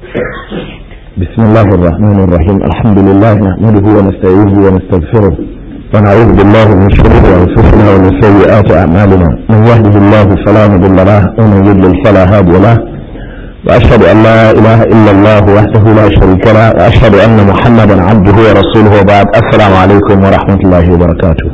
بسم الله الرحمن الرحيم الحمد لله نحمده ونستعينه ونستغفره ونعوذ بالله من شرور انفسنا ومن سيئات اعمالنا من يهده الله فلا مضل له ومن يضلل فلا هادي له واشهد ان لا اله الا الله وحده لا شريك له واشهد ان محمدا عبده ورسوله وبعد السلام عليكم ورحمه الله وبركاته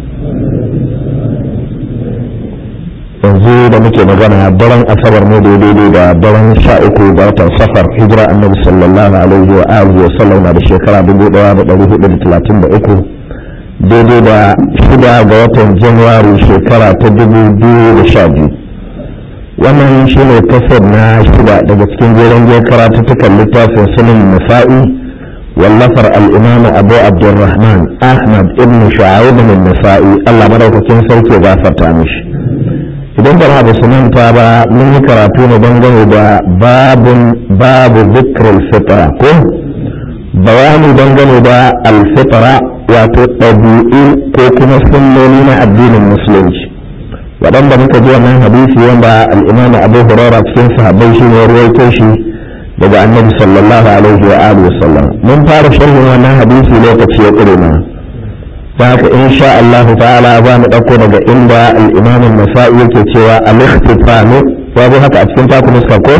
yanzu da muke magana daren asabar ne daidai da daren sha uku ga watan safar hijira annabi sallallahu alaihi wa alihi wa sallam na da shekara dubu daya da dari hudu da talatin da uku daidai da shida ga watan januwari shekara ta dubu biyu da sha biyu wannan shi ne kasar na shida daga cikin jeren jiyar karatuttukan littafin sunan nasa'i wallafar al'imam abu abdulrahman ahmad ibn shu'aib bin nasa'i allah madaukakin sarki ya gafarta mishi idan ba da su manta ba mun yi karatu ne dangane da babun babu zikrul fitra ko bayani dangane da alfitra wato ɗabi'u ko kuma sunnoni na addinin musulunci waɗanda muka ji wannan hadisi wanda al'imamu abu hurara cikin sahabbai shi ne ruwaito shi daga annabi sallallahu alaihi wa alihi wasallam mun fara sharhin wannan hadisi lokaci ya ƙure mana haka in sha Allah ta'ala za mu ɗauko daga inda al-imam nasai yake cewa al-ikhtifanu wato haka a cikin taku nuska ko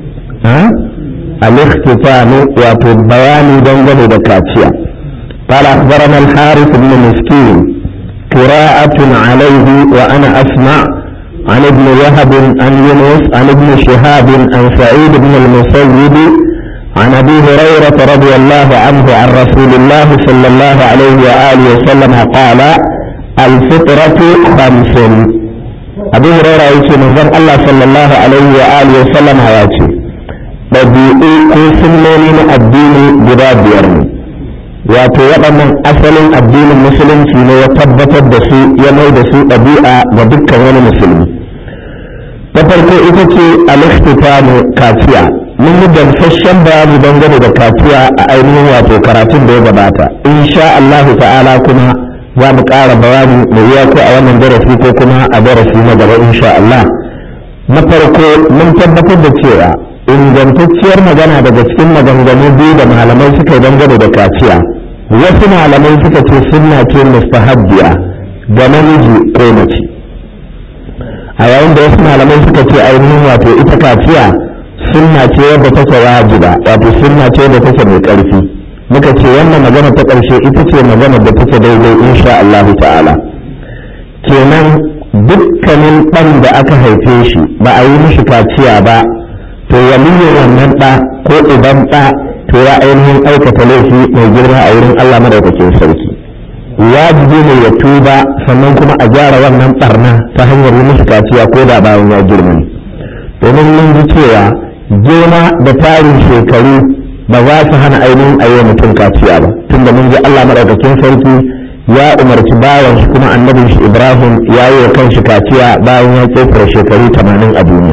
al-ikhtifanu wato bayani dangane da kaciya قال أخبرنا الحارث بن مسكين قراءة عليه وأنا أسمع عن ابن وهب عن يونس عن ابن شهاب عن سعيد بن المسيب عن ابي هريره رضي الله عنه عن رسول الله صلى الله عليه واله وسلم قال الفطره خمس ابي هريره يقول من الله صلى الله عليه واله وسلم ياتي ɗabi'u ko sunnoni na addini guda biyar ne wato waɗannan asalin addinin musulunci ne ya tabbatar da su ya mai da su ɗabi'a ga dukkan wani musulmi ta farko ita ce al-ikhtitamu kaciya mun yi gamsasshen bayani dangane da kaciya a ainihin wato karatun da ya gabata insha Allahu ta'ala kuma za mu ƙara bayani mai yiwa ko a wannan darasi ko kuma a darasi na gaba insha Allah na farko mun tabbatar da cewa ingantacciyar magana daga cikin maganganu biyu da malamai suka yi dangane da kaciya wasu malamai suka ce sunna ce mustahabbiya ga namiji ko mace a yayin da wasu malamai suka ce ainihin wato ita kaciya sunna ce wadda take wajiba wato sunna ce wadda take mai ƙarfi muka ce wannan magana ta ƙarshe ita ce magana da take daidai insha Allah ta'ala kenan dukkanin ɗan da aka haife shi ba a yi mishi kaciya ba to waliyin wannan ɗa ko uban ɗa to ya ainihin aikata laifi mai girma a wurin Allah madaukakin sarki wajibi ne ya tuba sannan kuma a gyara wannan barna ta hanyar yi mishi kaciya ko da bayan ya girma domin mun ji cewa girma da tarin shekaru ba za su hana ainihin a yi mutum kaciya ba tunda mun ji Allah maɗaukakin sarki ya umarci bawan shi kuma annabin shi Ibrahim ya yi wa kanshi kaciya bayan ya ƙetare shekaru tamanin a duniya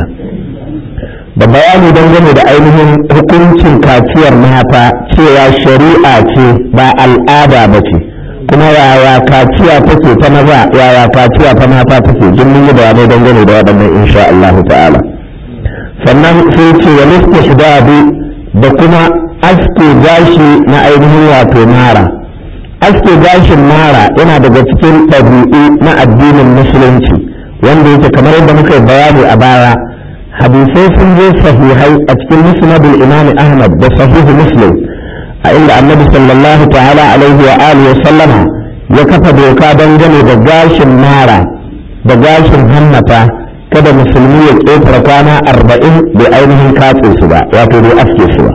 da bayani dangane da ainihin hukuncin kaciyar mata cewa shari'a ce ba al'ada ba ce kuma yaya kaciya take ta maza yaya kaciya ta mata take jin mun yi bayanai dangane da waɗannan insha Allah ta'ala sannan sai ce wa istihdabi da kuma aske gashi na ainihin wato mara aske gashin mara yana daga cikin ɗabi'u na addinin musulunci wanda yake kamar yadda muka yi bayani a baya hadisai sun zo sahihai a cikin musnadul imam ahmad da sahihu muslim a inda annabi sallallahu ta'ala alaihi wa alihi wa sallama ya kafa doka dangane da gashin mara da gashin hammata kada musulmi ya ƙetare kwana arba'in bai ainihin katse su ba wato bai aske su ba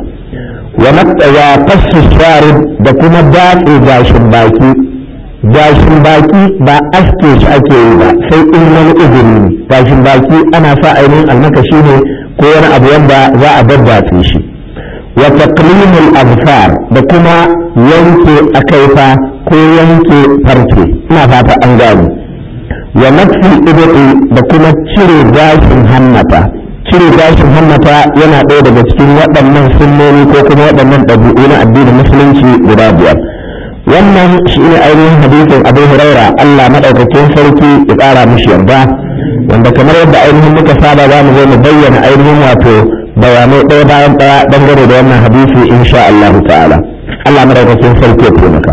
wa fassu sharib da kuma datse gashin baki gashin baki ba aske shi ake yi ba sai in wani izini ne gashin baki ana sa ainihin almakashi ne ko wani abu wanda za a daddatse shi wa taqlimul absar da kuma yanke akaifa ko yanke farce ina fata an gane wa nafsil ibti da kuma cire gashin hammata cire gashin hammata yana ɗaya daga cikin waɗannan sunnoni ko kuma waɗannan ɗabi'u na addinin musulunci guda biyar wannan shi ne ainihin hadisin abu huraira allah maɗaukakin sarki ya ƙara mishi yarda wanda kamar yadda ainihin muka saba za mu zo mu bayyana ainihin wato bayanai ɗaya bayan ɗaya dangane da wannan hadisi insha Allah ta'ala Allah madaukakin sarki ya taimaka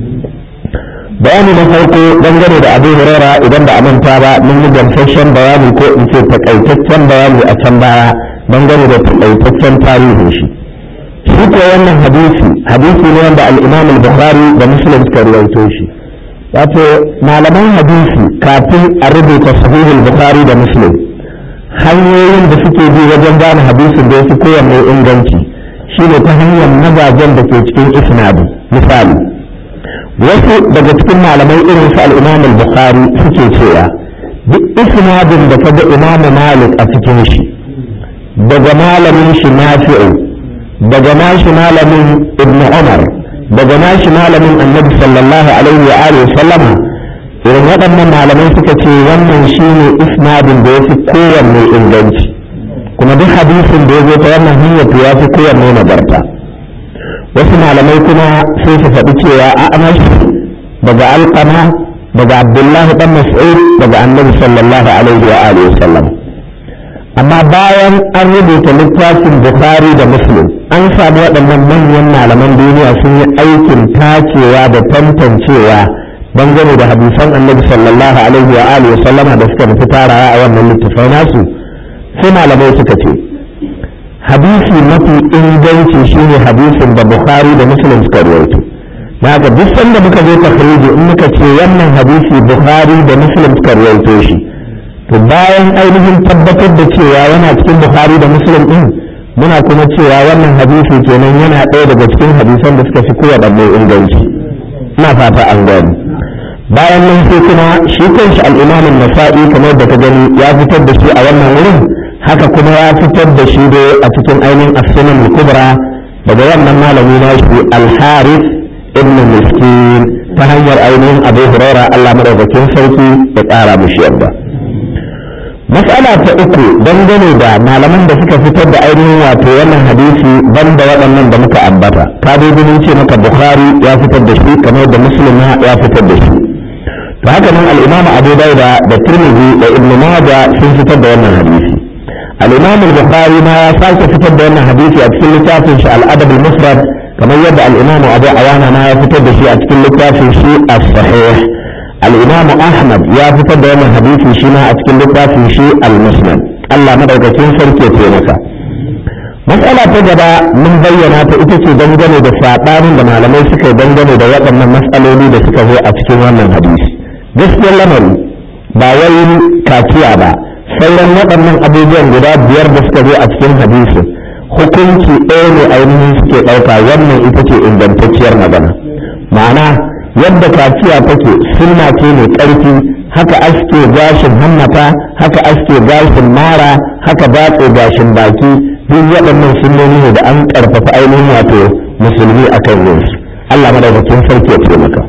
bayani na farko dangane da abu hurara idan ba a manta ba mun yi gamsasshen bayani ko in ce takaitaccen bayani a can baya dangane da takaitaccen tarihin shi shi ko wannan hadisi hadisi ne wanda al-imam al-bukhari da muslim suka rawaito shi wato malaman hadisi kafin a rubuta sahihul bukhari da muslim hanyoyin da suke bi wajen gane hadisin da yafi kowanne inganci shine ta hanyar mazajen da ke cikin isnadi misali wasu daga cikin malamai irin su al-imam al-bukhari suke cewa duk isnadin da kaga imam malik a cikin shi daga malamin shi nafi'u daga nashi malamin ibnu umar daga nashi malamin annabi sallallahu alaihi wa alihi sallama irin waɗannan malamai suka ce wannan shine isnadin da ya fi kowanne inganci kuma duk hadisin da ya zo ta wannan hanyar to ya fi kowanne nagarta wasu malamai kuma sai su faɗi cewa a amash daga alƙama daga abdullahi dan mas'ud daga annabi sallallahu alaihi wa alihi sallam amma bayan an rubuta littafin bukhari da muslim an samu waɗannan manyan malaman duniya sun yi aikin tacewa da tantancewa dangane da hadisan annabi sallallahu alaihi wa alihi sallama da suka nufi tarawa a wannan littafai nasu sai malamai suka ce hadisi mafi inganci shine hadisin da bukhari da muslim suka rawaito da haka duk sanda muka zo takhriji in muka ce wannan hadisi bukhari da muslim suka rawaito shi to bayan ainihin tabbatar da cewa yana cikin bukhari da muslim din muna kuma cewa wannan hadisi kenan yana ɗaya daga cikin hadisan da suka fi kowaɗanne inganci ina fata an gani bayan nan sai kuma shi kanshi al'imamin nasa'i kamar da ka gani ya fitar da shi a wannan wurin haka kuma ya fitar da shi dai a cikin ainihin as-sunan kubra daga wannan malami na shi al-harith ibn miskin ta hanyar ainihin abu hurairah Allah madaukakin sarki ya ƙara mushi yadda mas'ala ta uku dangane da malaman da suka fitar da ainihin wato wannan hadisi banda waɗannan da muka ambata ka dai ce maka bukhari ya fitar da shi kamar da muslim ya fitar da shi to haka nan al-imam abu dauda da tirmidhi da ibnu majah sun fitar da wannan hadisi al-imam al-bukhari ma ya sake fitar da wannan hadisi a cikin littafin shi al-adab al-mufrad kamar yadda al-imam abu awana ma ya fitar da shi a cikin littafin shi as-sahih الإمام أحمد يا فتد وانا حديثي شما أتكلم لقافي شيء المسند الله مدعوكين سلكي تيمكا مسألة تجد من بيانات إتسي دنجني دا ساقان دا معلمي سكي دنجني دا وقت من مسألة لي دا سكي هو أتكلم وانا حديث جسد اللمر باوين كاتيا با sauran waɗannan abubuwan guda biyar da suka zo a cikin hadisin hukunci ɗaya ne ainihin suke ɗauka wannan ita ce ingantacciyar magana ma'ana yadda kaciya take sunna ce mai ƙarfi haka aske gashin hammata haka aske gashin mara haka batse gashin baki duk waɗannan sunnoni ne da an ƙarfafa ainihin wato musulmi a kan yin su Allah madaukakin sarki ya taimaka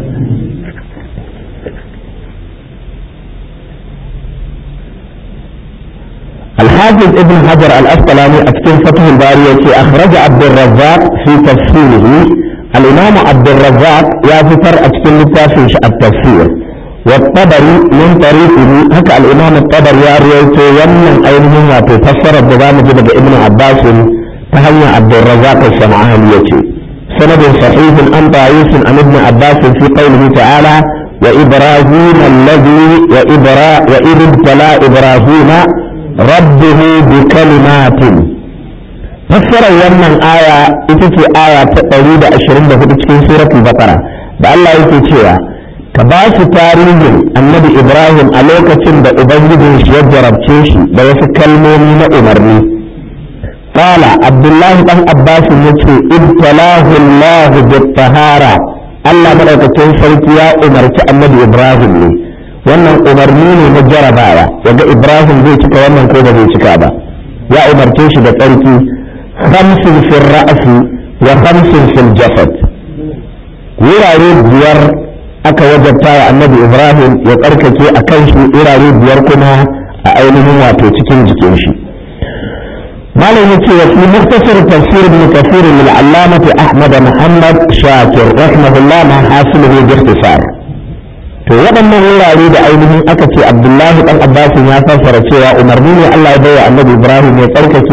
الحافظ ابن حجر الأسقلاني أكتب فتح الباري أخرج عبد الرزاق في تفسيره الإمام عبد الرزاق يا فتر أتكلم في التفسير والطبري من طريقه هكا الإمام الطبري يا ريته يمن أينهم وتفسر الضبام جبد ابن عباس تهنى عبد الرزاق الصنعاني سند صحيح عن طاووس عن ابن عباس في قوله تعالى وإبراهيم الذي وإبرا وإذ ابتلى إبراهيم ربه بكلمات fassarar wannan aya ita ce aya ta ɗari da ashirin da hudu cikin suratul baqara da Allah yake cewa ka ba su tarihin annabi Ibrahim a lokacin da ubangijin shi ya jarabce shi da wasu kalmomi na umarni qala abdullahi dan abbas yace ibtalahu Allah bit-tahara Allah madaukakin sarki ya umarci annabi Ibrahim ne wannan umarni ne na jarabawa yaga Ibrahim zai cika wannan ko ba zai cika ba ya umarce shi da tsarki خمس في الرأس وخمس في الجسد wurare biyar aka wajabta wa annabi ibrahim ya tsarkake a kan shi wurare biyar kuma a ainihin wato cikin jikin shi malam ya ce fi muktasar tafsir ibn kathir min allamati ahmad muhammad shakir rahimahullah ma hasiluhu bi ikhtisar to waɗannan wurare da ainihin aka ce abdullahi dan abbas ya fassara cewa umarni ne Allah ya bai wa annabi ibrahim ya tsarkake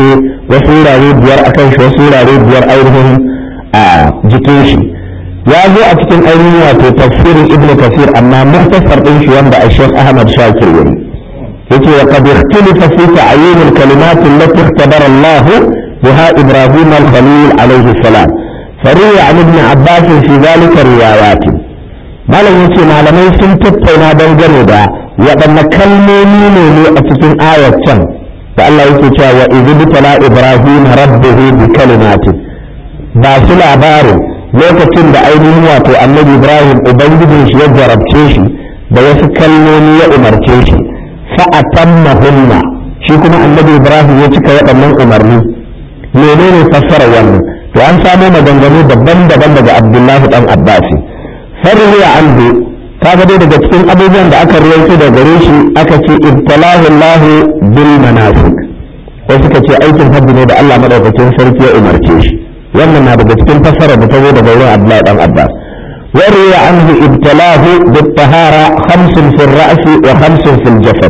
wasu wurare biyar a kan shi wasu wurare biyar ainihin a jikin shi ya zo a cikin ainihin wato tafsirin ibnu kasir amma muhtasar din shi wanda a shek ahmad shakir yayi yace wa qad ikhtalafa fi ta'yin al-kalimat allati ikhtara Allah biha ibrahim al-khalil alayhi salam فروي عن ابن عباس في ذلك روايات malam yace malamai sun tattauna dangane da waɗanne kalmomi ne ne a cikin ayar can da Allah yake cewa wa idh tala ibrahim rabbuhu bi kalimatin ba su labarin lokacin da ainihin wato annabi ibrahim ubangijin shi ya jarabce shi da wasu kalmomi ya umarce shi fa atammahunna shi kuma annabi ibrahim ya cika waɗannan umarni menene fassara wannan to an samo maganganu daban-daban daga abdullahi dan abbasi farriya anhu kaga dai daga cikin abubuwan da aka ruwaito da gare shi aka ce ibtalahu Allah bil manasik sai suka ce aikin hajji ne da Allah madaukakin sarki ya umarce shi wannan na daga cikin fassara da ta zo daga wurin Abdullahi dan Abbas وروي عنه ابتلاه بالطهارة خمس في الرأس وخمس في الجسد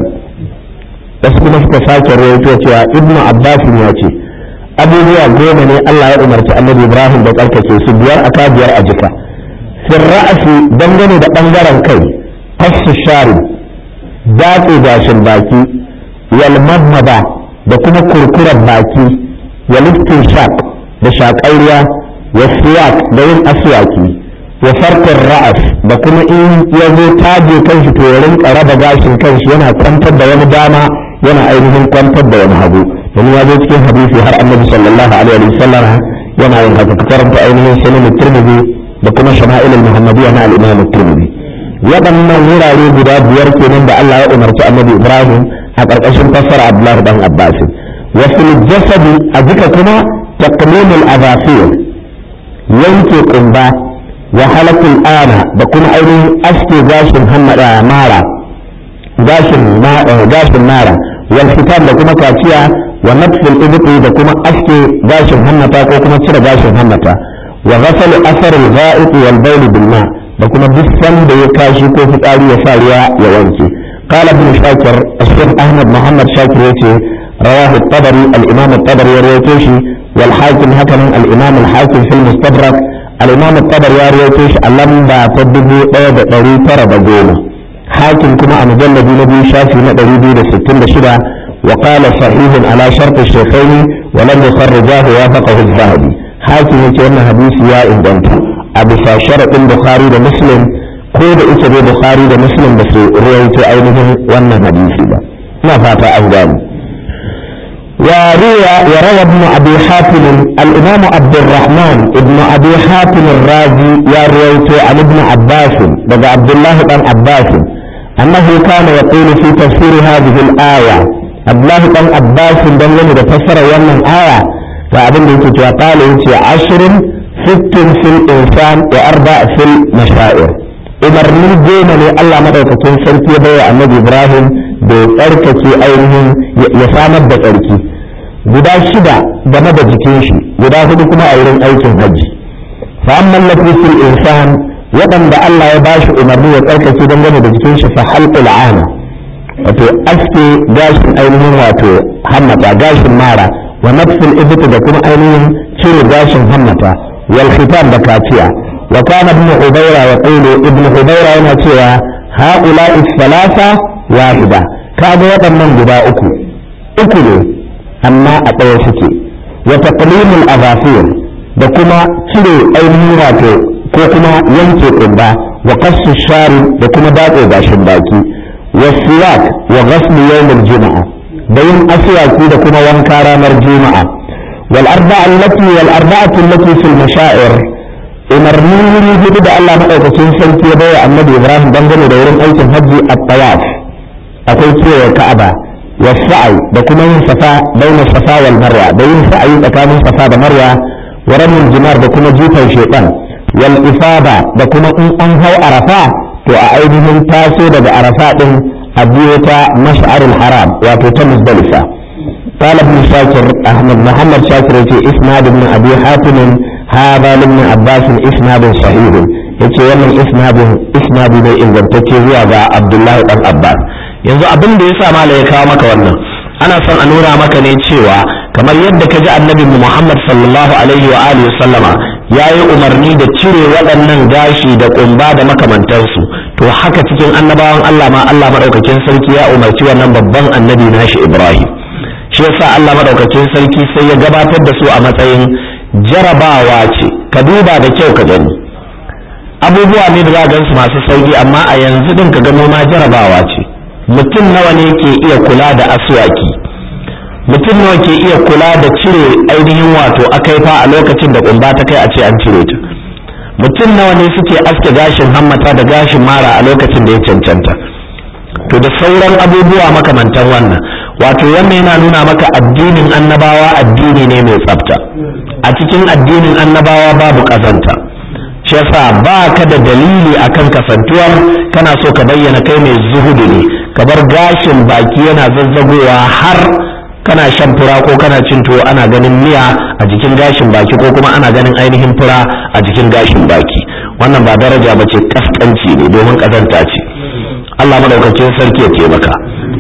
بس كما سكا رويتو cewa ابن عباس ya ce abubuwa goma ne Allah ya umarci annabi Ibrahim da tsarkake su biyar aka biyar a jika fil ra'asi dangane da bangaren kai qassu shari datse gashin baki wal madmada da kuma kurkurar baki wal shaq da shaƙarya wa siwak da yin aswaki wa farkon ra'as da kuma in ya zo taje kanshi to ya rinka raba gashin kanshi yana kwantar da wani dama yana ainihin kwantar da wani hagu domin ya zo cikin hadisi har annabi sallallahu alaihi wa sallam yana yin haka karanta ainihin sunan tirmidhi da kuma shama'il muhammadiyya na al-imam tirmidhi waɗannan wurare guda biyar kenan da Allah ya umarci annabi Ibrahim a ƙarƙashin fassara Abdullah dan Abbas wa fil jasadi a jika kuma taqlimul adafir yanke kumba wa halakul ana da kuma ainihin aske gashin hammada mara gashin gashin mara wal fitan da kuma kaciya wa natful ibti da kuma aske gashin hammata ko kuma cire gashin hammata wa ghasal athar al gha'it wal bawl bil ma da kuma duk sanda ya kashi ko fitsari ya sa ruwa ya wanke qala ibn shakir الشيخ احمد محمد شاكر يتي رواه الطبري الامام الطبري يرويته والحاكم هكذا الامام الحاكم في المستدرك الإمام الطبري يا ريتوش ألم با تدبو ɗaya ɗari tara da goma حاكم كما مجلد نبي شافي ندري بي ستين شدة وقال صحيح على شرط الشيخين ولم يخرجاه وافقه الذهبي حاكم يتي أن حديث يا إنجنت أبو شرط البخاري ده مسلم كود إيش بخاري ده مسلم بس روايته أينهم وأن حديثي ده ما فات أفضل وروى وروى ابن ابي حاتم الامام عبد الرحمن ابن ابي حاتم الرازي يا رويت عن ابن عباس بدا عبد الله بن عباس انه كان يقول في تفسير هذه الايه عبد الله بن عباس دلني تفسر يوم الايه فابن يتي قال يتي عشر ست في الانسان واربع في المشاعر umarnin goma ne Allah madaukakin sarki ya bayar annabi Ibrahim da tsarkake ainihin ya samar da tsarki guda shida game da jikin shi guda hudu kuma a wurin aikin hajji fa amma lafi fil insan waɗanda Allah ya bashi umarni ya tsarkake dangane da jikin shi fa halqul ana wato aske gashin ainihin wato hammata gashin mara wa nafsul ibti da kuma ainihin cire gashin hammata wal khitan da kaciya wa kana ibn hubayra yaqulu ibn hubayra yana cewa ha'ula'i thalatha wahida kaga waɗannan guda uku uku ne amma a ɗaya suke wa taqlimul azafir da kuma cire ainihin wato ko kuma yanke ƙumba wa qassu shari da kuma datse gashin baki wa siwak wa ghasl yawmil juma'a da yin aswaki da kuma wanka ranar juma'a wal arba'a allati wal arba'atu allati fil mashaa'ir umarnin wuri hudu da Allah madaukakin sarki ya bayar annabi Ibrahim dangane da wurin aikin hajji at-tawaf akwai kewaye ka'aba wa sa'i da kuma yin safa baina safa wal marwa da yin sa'ayi tsakanin safa da marwa wa ramin jimar da kuma jifan shaitan wal ifada da kuma in an hau arafa to a ainihin taso daga arafa din a biyo ta mash'arul haram wato ta muzdalifa قال ابن شاكر احمد محمد شاكر في اسناد ابن ابي حاتم هذا لابن عباس اسناد صحيح yace wannan isnadin isnadi ne ingantacce zuwa ga Abdullahi dan Abbas yanzu abin da yasa mala ya kawo maka wannan ana son a nuna maka ne cewa kamar yadda ka ji annabi muhammad sallallahu alaihi wa alihi sallama ya yi umarni da cire waɗannan gashi da ƙumba da makamantansu to haka cikin annabawan allah ma allah maɗaukakin sarki ya umarci wannan babban annabi nashi ibrahim shi yasa allah maɗaukakin sarki sai ya gabatar da su a matsayin jarabawa ce ka duba da kyau ka gani abubuwa ne da za gansu masu sauki amma a yanzu din ka gano ma jarabawa ce mutum nawa ne ke iya kula da aswaki mutum nawa ke iya kula da cire ainihin wato akaifa a lokacin da kumba ta kai a ce an cire ta mutum nawa ne suke aske gashin hammata da gashin mara a lokacin da ya cancanta to da sauran abubuwa makamantan wannan wato wannan yana nuna maka addinin annabawa addini ne mai tsafta a cikin addinin annabawa babu ƙazanta shi yasa ba ka da dalili akan kasantuwar kana so ka bayyana kai mai zuhudu ne ka bar gashin baki yana zazzagowa har kana shan fura ko kana cin tuwo ana ganin miya a jikin gashin baki ko kuma ana ganin ainihin fura a jikin gashin baki wannan ba daraja ba ce kaskanci ne domin kazanta ce Allah madaukakin sarki ya taimaka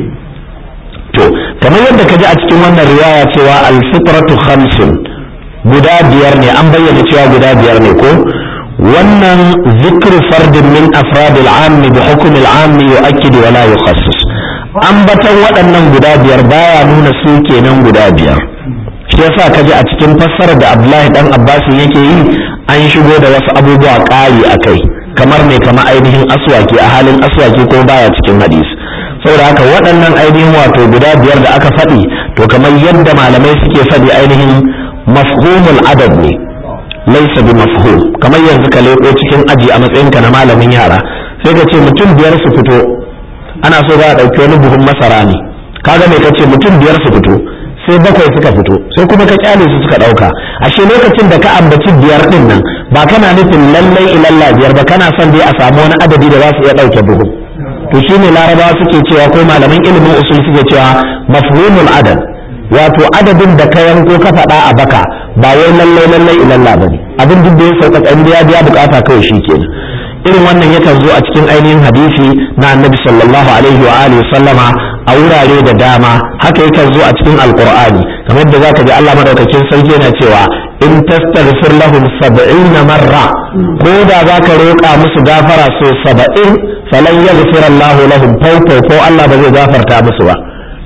to kamar yadda ka ji a cikin wannan riwaya cewa alfitratu khamsun guda biyar ne an bayyana cewa guda biyar ne ko wannan zikru fardin min afradil ammi bi hukmil ammi yu'akkidu wa la yukhassis ambatan waɗannan guda biyar baya nuna su kenan guda biyar shi yasa kaji a cikin fassarar da Abdullahi dan Abbas yake yi an shigo da wasu abubuwa ƙari akai kamar ne kamar ainihin aswaki a halin aswaki ko baya cikin hadisi saboda haka waɗannan ainihin wato guda biyar da aka faɗi to kamar yadda malamai suke faɗi ainihin mafhumul adad ne laisa bi mafhum kamar yanzu ka leƙo cikin aji a matsayinka na malamin yara sai ka ce mutum biyar su fito ana so za a ɗauki wani buhun masara ne kaga me kace mutum biyar su fito sai bakwai suka fito sai kuma ka kyale su suka ɗauka ashe lokacin da ka ambaci biyar ɗin nan ba kana nufin lallai ilalla biyar ba kana son dai a samu wani adadi da za su iya ɗauke buhun to shine larabawa suke cewa ko malaman ilimin usul suke cewa mafhumul adad wato adadin da ka yanko ka faɗa a baka ba wai lallai lallai ilalla ba ne abin duk da ya sauƙaƙa in ya biya bukata kawai shi kenan irin wannan yakan zo a cikin ainihin hadisi na annabi sallallahu alaihi wa alihi sallama a wurare da dama haka yakan zo a cikin alqur'ani kamar yadda zaka ji Allah madaukakin sarki yana cewa in tastaghfir lahum 70 marra ko da zaka roƙa musu gafara so 70 falan yaghfir Allahu lahum fawfa ko Allah ba zai gafarta musu ba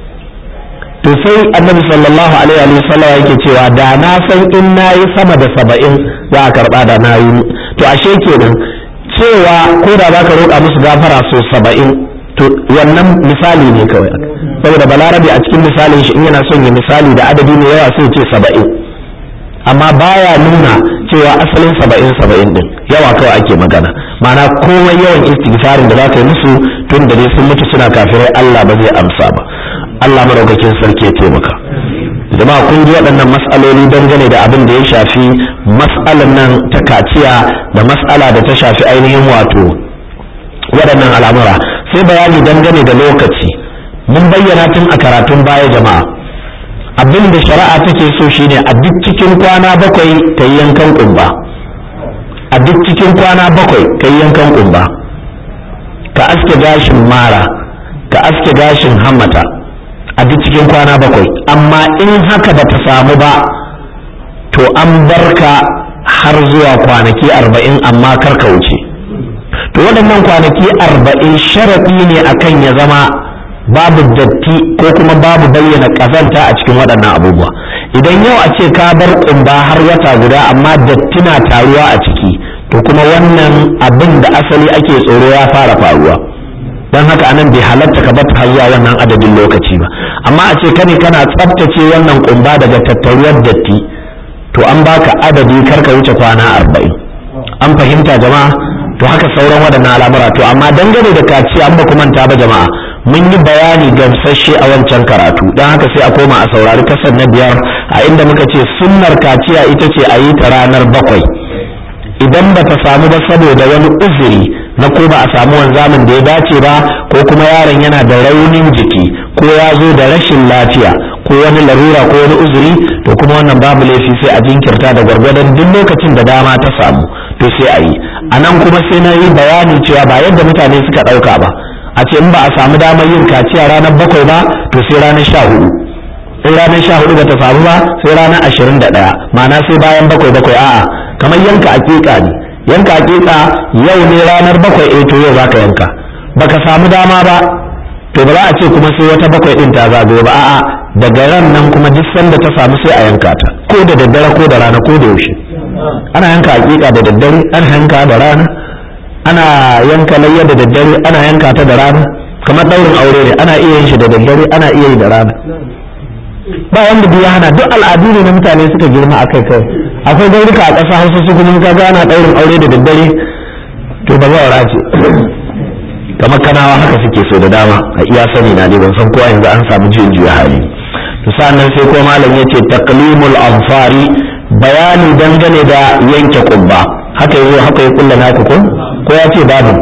to sai annabi sallallahu alaihi wa sallam yake cewa da na san in nayi sama da 70 za a karba da nayi to ashe kenan cewa ko da zaka roƙa musu gafara so saba'in to wannan misali ne kawai saboda balarabe a cikin misalin shi in yana son ya misali da adadi ne yawa sai ce saba'in amma baya nuna cewa asalin saba'in saba'in din yawa kawai ake magana ma'ana komai yawan istighfarin da zaka yi musu tun da dai sun mutu suna kafirai Allah ba zai amsa ba Allah madaukakin sarki ya taimaka jama'a kun ji waɗannan mas'aloli dangane da abin da ya shafi mas'alan nan ta kaciya da mas'ala da ta shafi ainihin wato waɗannan al'amura sai bayani dangane da lokaci mun bayyana tun a karatun baya jama'a abin da shari'a take so shine a duk cikin kwana bakwai ka yi yankan kumba a duk cikin kwana bakwai ka yi yankan kumba ka aske gashin mara ka aske gashin hammata a duk cikin kwana bakwai amma in haka ba ta samu ba to an barka har zuwa kwanaki arba'in amma kar ka wuce to waɗannan kwanaki arba'in sharaɗi ne akan ya zama babu datti ko kuma babu bayyana ƙazanta a cikin waɗannan abubuwa idan yau a ce ka bar ƙumba har wata guda amma datti na taruwa a ciki to kuma wannan abin da asali ake tsoro ya fara faruwa don haka anan bai halatta ka bata har zuwa wannan adadin lokaci ba amma a ce kane kana tsaftace wannan kumba daga tattaruwar datti to an baka adadi karka wuce kwana arba'in an fahimta jama'a to haka sauran waɗannan al'amura to amma dangane da kaciya an ba ku manta ba jama'a mun yi bayani gamsasshe a wancan karatu don haka sai a koma a saurari kasar na biyar a inda muka ce sunnar kaciya ita ce a yi ta ranar bakwai idan ba ta samu ba saboda wani uzuri na ko ba a samu wanzamin da ya dace ba ko kuma yaron yana da raunin jiki ko ya zo da rashin lafiya ko wani larura ko wani uzuri to kuma wannan babu laifi sai a jinkirta da gwargwadon duk lokacin da dama ta samu to sai a yi a nan kuma sai na yi bayani cewa ba yadda mutane suka ɗauka ba a ce in ba a samu damar yin kaciya ranar bakwai ba to sai ranar sha hudu in ranar sha hudu bata samu ba sai ranar ashirin da ɗaya ma'ana sai bayan bakwai bakwai a'a kamar yanka aƙiƙa ne yanka aƙiƙa yau ne ranar bakwai eh to yau zaka yanka baka samu dama ba to ba za a ce kuma sai wata bakwai din ta zagayo ba a'a daga ran nan kuma duk sanda ta samu sai a yanka ta ko da daddare ko da rana ko da yaushe ana yanka aƙiƙa da daddare ana yanka da rana ana yanka layya da daddare ana yanka ta da rana kamar daurin aure ne ana iya yin shi da daddare ana iya yi da rana ba wanda biya hana duk al'adu ne na mutane suka girma a kai kai akwai gaurika a ƙasa hausa su kuma ka ga ana daurin aure da daddare to ba za a ce kamar kanawa haka suke so da dama a iya sani na ne ban san kowa yanzu an samu juyin juya hali to sa'annan sai ko malam yace taqlimul anfari bayani dangane da yanke kubba haka yazo haka ya kulla naka ko ko ya ce babu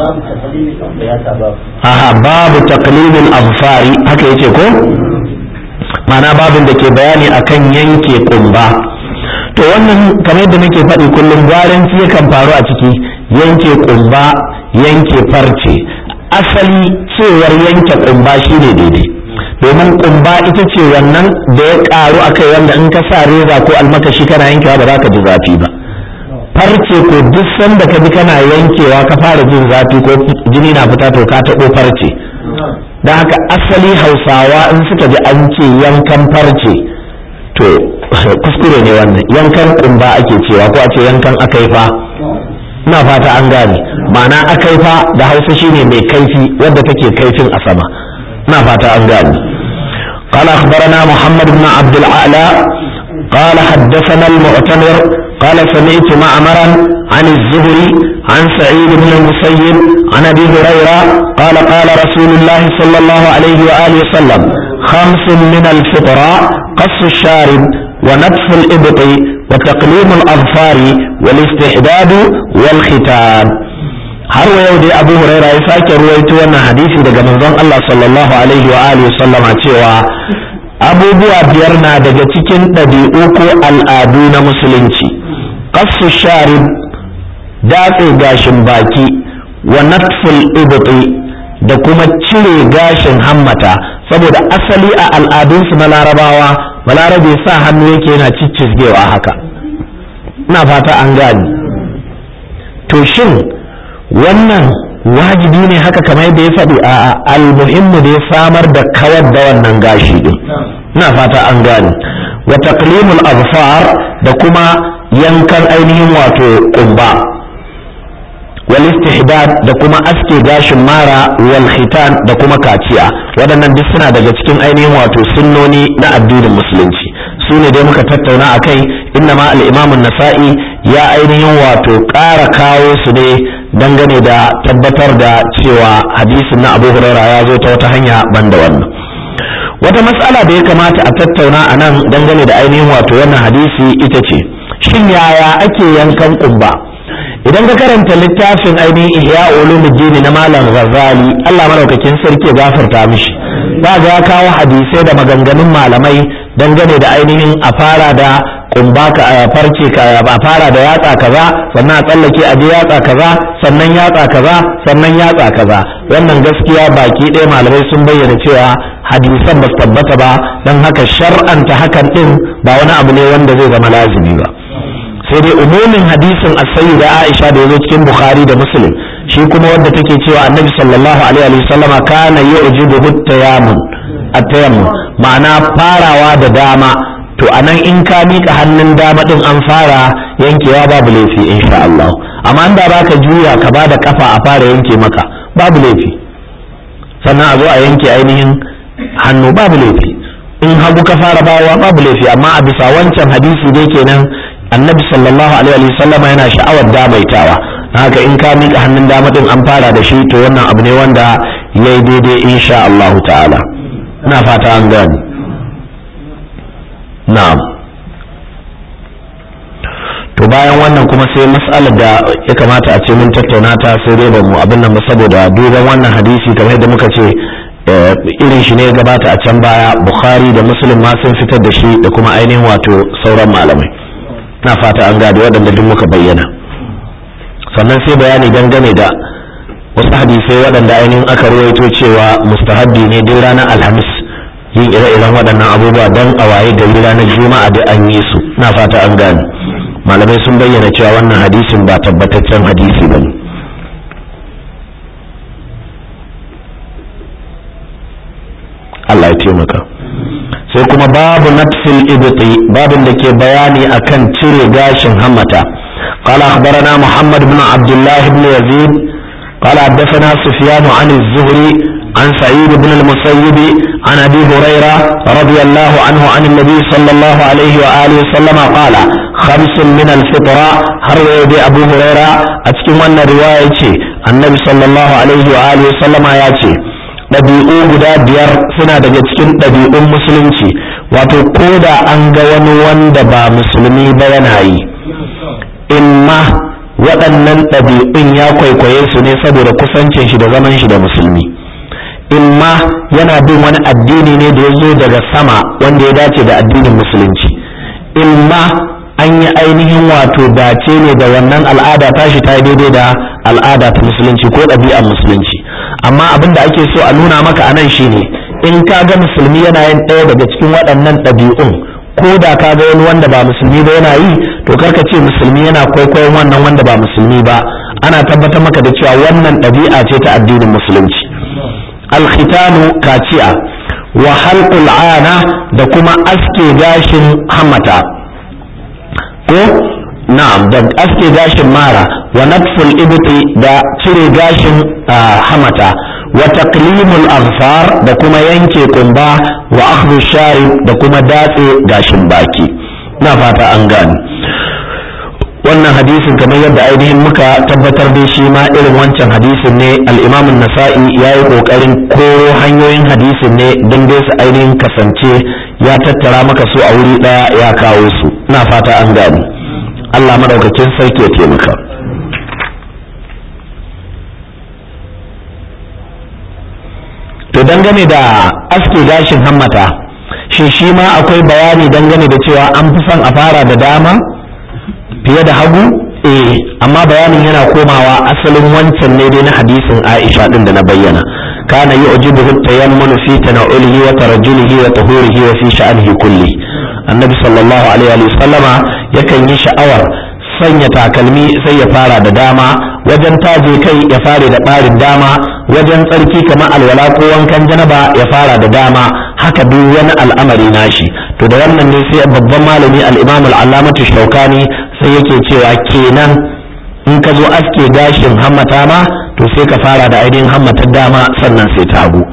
aha babu taqlimul anfari haka yace ko ma'ana babin da ke bayani akan yanke kumba to wannan kamar yadda nake faɗi kullum gwaranci yakan faru a ciki yanke kumba yanke farce asali cewar yanke kumba shine daidai domin kumba ita ce wannan da ya karu a kai wanda in ka sa reza ko almakashi kana yankewa ba za ka ji zafi ba farce ko duk sanda ka bi kana yankewa ka fara jin zafi ko jini na fita to ka taɓo farce don haka asali hausawa in suka ji an ce yankan farce to kuskure ne wannan yankan kumba ake cewa ko a ce yankan akaifa ina fata an gane ma'ana akaifa da hausa shine mai kaifi wadda take kaifin a sama ina fata an gane قال أخبرنا محمد بن عبد الأعلى قال حدثنا المعتمر قال سمعت معمرا عن الزهري عن سعيد بن المسيب عن ابي هريره قال قال رسول الله صلى الله عليه واله وسلم خمس من الفطره قص الشارب ونتف الابط وتقليم الاظفار والاستحداد والختان har wa yau dai abu huraira ya sake ruwaito wannan hadisi daga manzon Allah sallallahu alaihi wa alihi sallama cewa abubuwa biyar na daga cikin ɗabi'u ko al'adu na musulunci qassu sharib datse gashin baki wa natful ibti da kuma cire gashin hammata saboda asali a al'adunsu na larabawa balarabe sa hannu yake yana ciccizgewa haka ina fata an gani to shin wannan wajibi ne haka kamar yadda ya faɗi a almuhimmu da ya samar da kawar da wannan gashi din ina fata an gane wa taqlimul azfar da kuma yankan ainihin wato kumba wal istihdad da kuma aske gashin mara wal khitan da kuma kaciya waɗannan duk suna daga cikin ainihin wato sunnoni na addinin musulunci su ne dai muka tattauna a kai inna ma al-imamun nasa'i ya ainihin wato ƙara kawo su ne dangane da tabbatar da cewa hadisin na abu huraira ya zo ta wata hanya ban da wannan wata matsala da ya kamata a tattauna a nan dangane da ainihin wato wannan hadisi ita ce shin yaya ake yankan kumba idan ka karanta littafin ainihin ihya ulumuddin na malam ghazali Allah madaukakin sarki ya gafarta mishi za ga ya kawo hadisai da maganganun malamai dangane da ainihin a fara da kumba ka a farce ka a fara da yatsa kaza sannan a tsallake a je yatsa kaza sannan yatsa kaza sannan yatsa kaza wannan gaskiya baki ɗaya malamai sun bayyana cewa hadisan ba su tabbata ba don haka shar'anta hakan ɗin ba wani abu ne wanda zai zama lazimi ba sai dai umumin hadisin as-sayyida Aisha da yazo cikin Bukhari da Muslim shi kuma wanda take cewa Annabi sallallahu alaihi wa sallama kana yu'jibu at-tayammum at-tayammum ma'ana farawa da dama to anan in ka mika hannun dama din an fara yankewa babu laifi insha Allah amma da baka juya ka bada kafa a fara yanke maka babu laifi sannan a zo a yanke ainihin hannu babu laifi in hagu ka fara bawa babu laifi amma a bisa wancan hadisi dai kenan annabi sallallahu alaihi wasallam yana sha'awar damaitawa haka in ka mika hannun dama din an fara da shi to wannan abu ne wanda yayi daidai insha Allah ta'ala ina fata an gani na'am to bayan wannan kuma sai mas'alar da ya kamata a ce mun tattauna ta sai dai ba mu abin nan ba saboda duban wannan hadisi kamar yadda muka ce irin shi ne gabata a can baya bukhari da muslim ma sun fitar da shi da kuma ainihin wato sauran malamai na fata an gada waɗanda duk muka bayyana sannan sai bayani dangane da wasu hadisai waɗanda ainihin aka ruwaito cewa mustahabbi ne duk ranar alhamis yin ire-iren waɗannan abubuwa don a waye gari ranar juma'a da an yi su na fata an gane malamai sun bayyana cewa wannan hadisin ba tabbataccen hadisi ba ne Allah ya taimaka sai kuma babu natfil ibti babin da ke bayani akan cire gashin hammata قال أخبرنا محمد بن عبد الله بن يزيد قال حدثنا سفيان عن الزهري عن سعيد بن المسيب عن أبي هريرة رضي الله عنه عن النبي صلى الله عليه وآله وسلم قال خمس من الفطرة هر أبو هريرة أتكلم أن رواية النبي صلى الله عليه وآله وسلم ياتي ɗabi'u guda biyar suna daga cikin ɗabi'un musulunci wato ko da an ga wani wanda ba musulmi ba yana yi imma waɗannan ɗabi'un ya kwaikwaye su ne saboda kusancin shi da zaman shi da musulmi imma yana bin wani addini ne da ya zo daga sama wanda ya dace da addinin musulunci imma an yi ainihin wato dace ne da wannan al'ada tashi ta daidai da al'ada ta musulunci ko ɗabi'ar musulunci amma abin da ake so a nuna maka a nan shine in ka ga musulmi yana yin ɗaya daga cikin waɗannan ɗabi'un ko da ka ga wani wanda ba musulmi ba yana yi to karka ce musulmi yana kwaikwayon wannan wanda ba musulmi ba ana tabbatar maka da cewa wannan ɗabi'a ce ta addinin musulunci alkhitanu kaciya wa halqul ana da kuma aske gashin hamata ko na'am da aske gashin mara wa natful ibti da cire gashin hamata wa taqlimul aghfar da kuma yanke kumba wa akhdhu sharib da kuma datse gashin baki na fata an gane wannan hadisin kamar yadda ainihin muka tabbatar da shi ma irin wancan hadisin ne al-imam an-nasa'i yayi kokarin koro hanyoyin hadisin ne don dai su ainihin kasance ya tattara maka su a wuri daya ya kawo su ina fata an gane Allah madaukakin sarki ya taimaka to dangane da aske gashin hammata shi shi ma akwai bayani dangane da cewa an fi son a fara da dama fiye da hagu eh amma bayanin yana komawa asalin wancan ne dai na hadisin Aisha din da na bayyana kana yu'jibuhu tayammunu fi tana'ulihi wa tarajjulihi wa tahurihi wa fi sha'anihi kulli annabi sallallahu alaihi wa sallama yakan yi sha'awar sanya takalmi sai ya fara da dama wajen taje kai ya fare da ɓarin dama wajen tsarki kamar alwala ko wankan janaba ya fara da dama haka duk wani al'amari nashi to da wannan ne sai babban malami al-imam al-allamatu shaukani sai yake cewa kenan in ka zo aske gashin hammata ma to sai ka fara da ainihin hammatar dama sannan sai ta hagu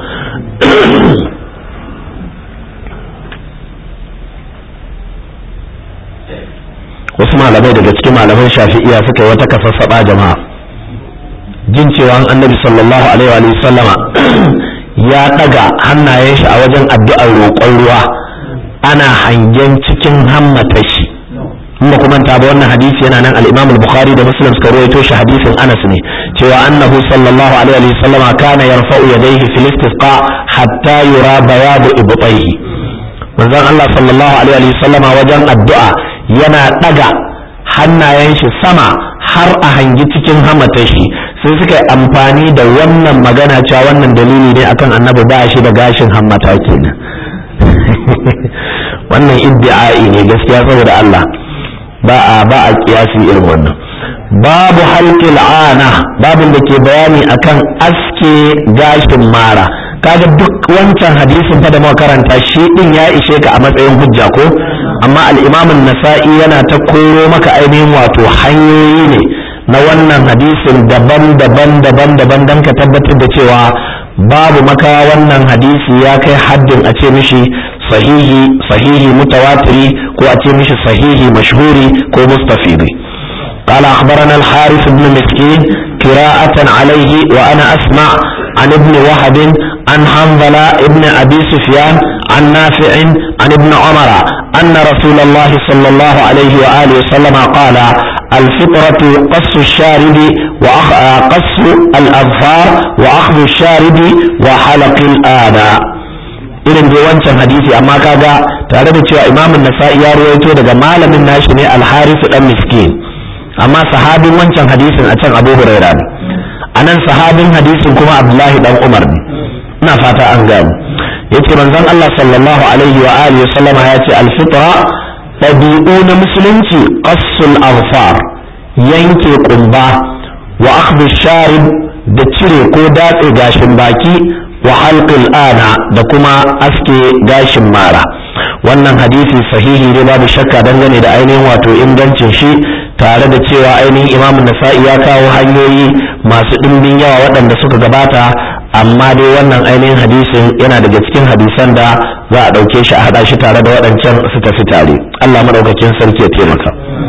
wasu malamai daga cikin malaman shafi'iya suka yi wata kasassaba jama'a jin cewa annabi sallallahu alaihi wa sallama ya daga hannayen shi a wajen addu'ar roƙon ruwa ana hangen cikin hammata shi in ba kuma ta ba wannan hadisi yana nan al-Imam al-Bukhari da Muslim suka rawaito shi hadisin Anas ne cewa annahu sallallahu alaihi wa sallama kana yarfa'u yadayhi fil istisqa hatta yura bayadu ibtayhi manzon Allah sallallahu alaihi wa sallama wajen addu'a yana ɗaga hannayen shi sama har a hangi cikin hamatar shi sai suka yi amfani da wannan magana cewa wannan dalili ne akan annabi ba shi da gashin hammata kenan wannan iddi'ai ne gaskiya saboda Allah ba a ba a kiyasi irin wannan babu halqil ana babin da ke bayani akan aske gashin mara kaga duk wancan hadisin fa da muka karanta shi din ya ishe ka a matsayin hujja ko amma al'imamin nasa'i yana ta koro maka ainihin wato hanyoyi ne na wannan hadisin daban-daban daban-daban don ka tabbatar da cewa babu maka wannan hadisi ya kai haddin a ce mishi sahihi sahihi mutawatiri ko a ce mishi sahihi mashhuri ko mustafidi قال أخبرنا الحارث بن مسكين قراءة عليه وأنا أسمع عن ابن وهب عن حنظلة ابن أبي سفيان عن نافع عن ابن عمر أن رسول الله صلى الله عليه وآله وسلم قال الفطرة قص الشارب وقص الأظفار وأخذ الشارب وحلق الآناء irin dai wancan hadisi amma kaga tare da cewa imamun nasa'i ya rawaito daga malamin nashi ne alharisu dan miskin amma sahabin wancan hadisin a can abu huraira ne a nan sahabin hadisin kuma abdullahi dan umar ne ina fata an gano yace manzon Allah sallallahu alaihi wa alihi sallama ya ce alfitra ɗabi'u na musulunci qassul azfar yanke kumba wa akhdhu sharib da cire ko datse gashin baki wa halqil ana da kuma aske gashin mara wannan hadisi sahihi ne babu shakka dangane da ainihin wato ingancin shi tare da cewa ainihin imam nasa'i ya kawo hanyoyi masu ɗimbin yawa waɗanda suka gabata amma dai wannan ainihin hadisin yana daga cikin hadisan da za a ɗauke shi a haɗa shi tare da waɗancan su tafi tare allah maɗaukakin sarki ya taimaka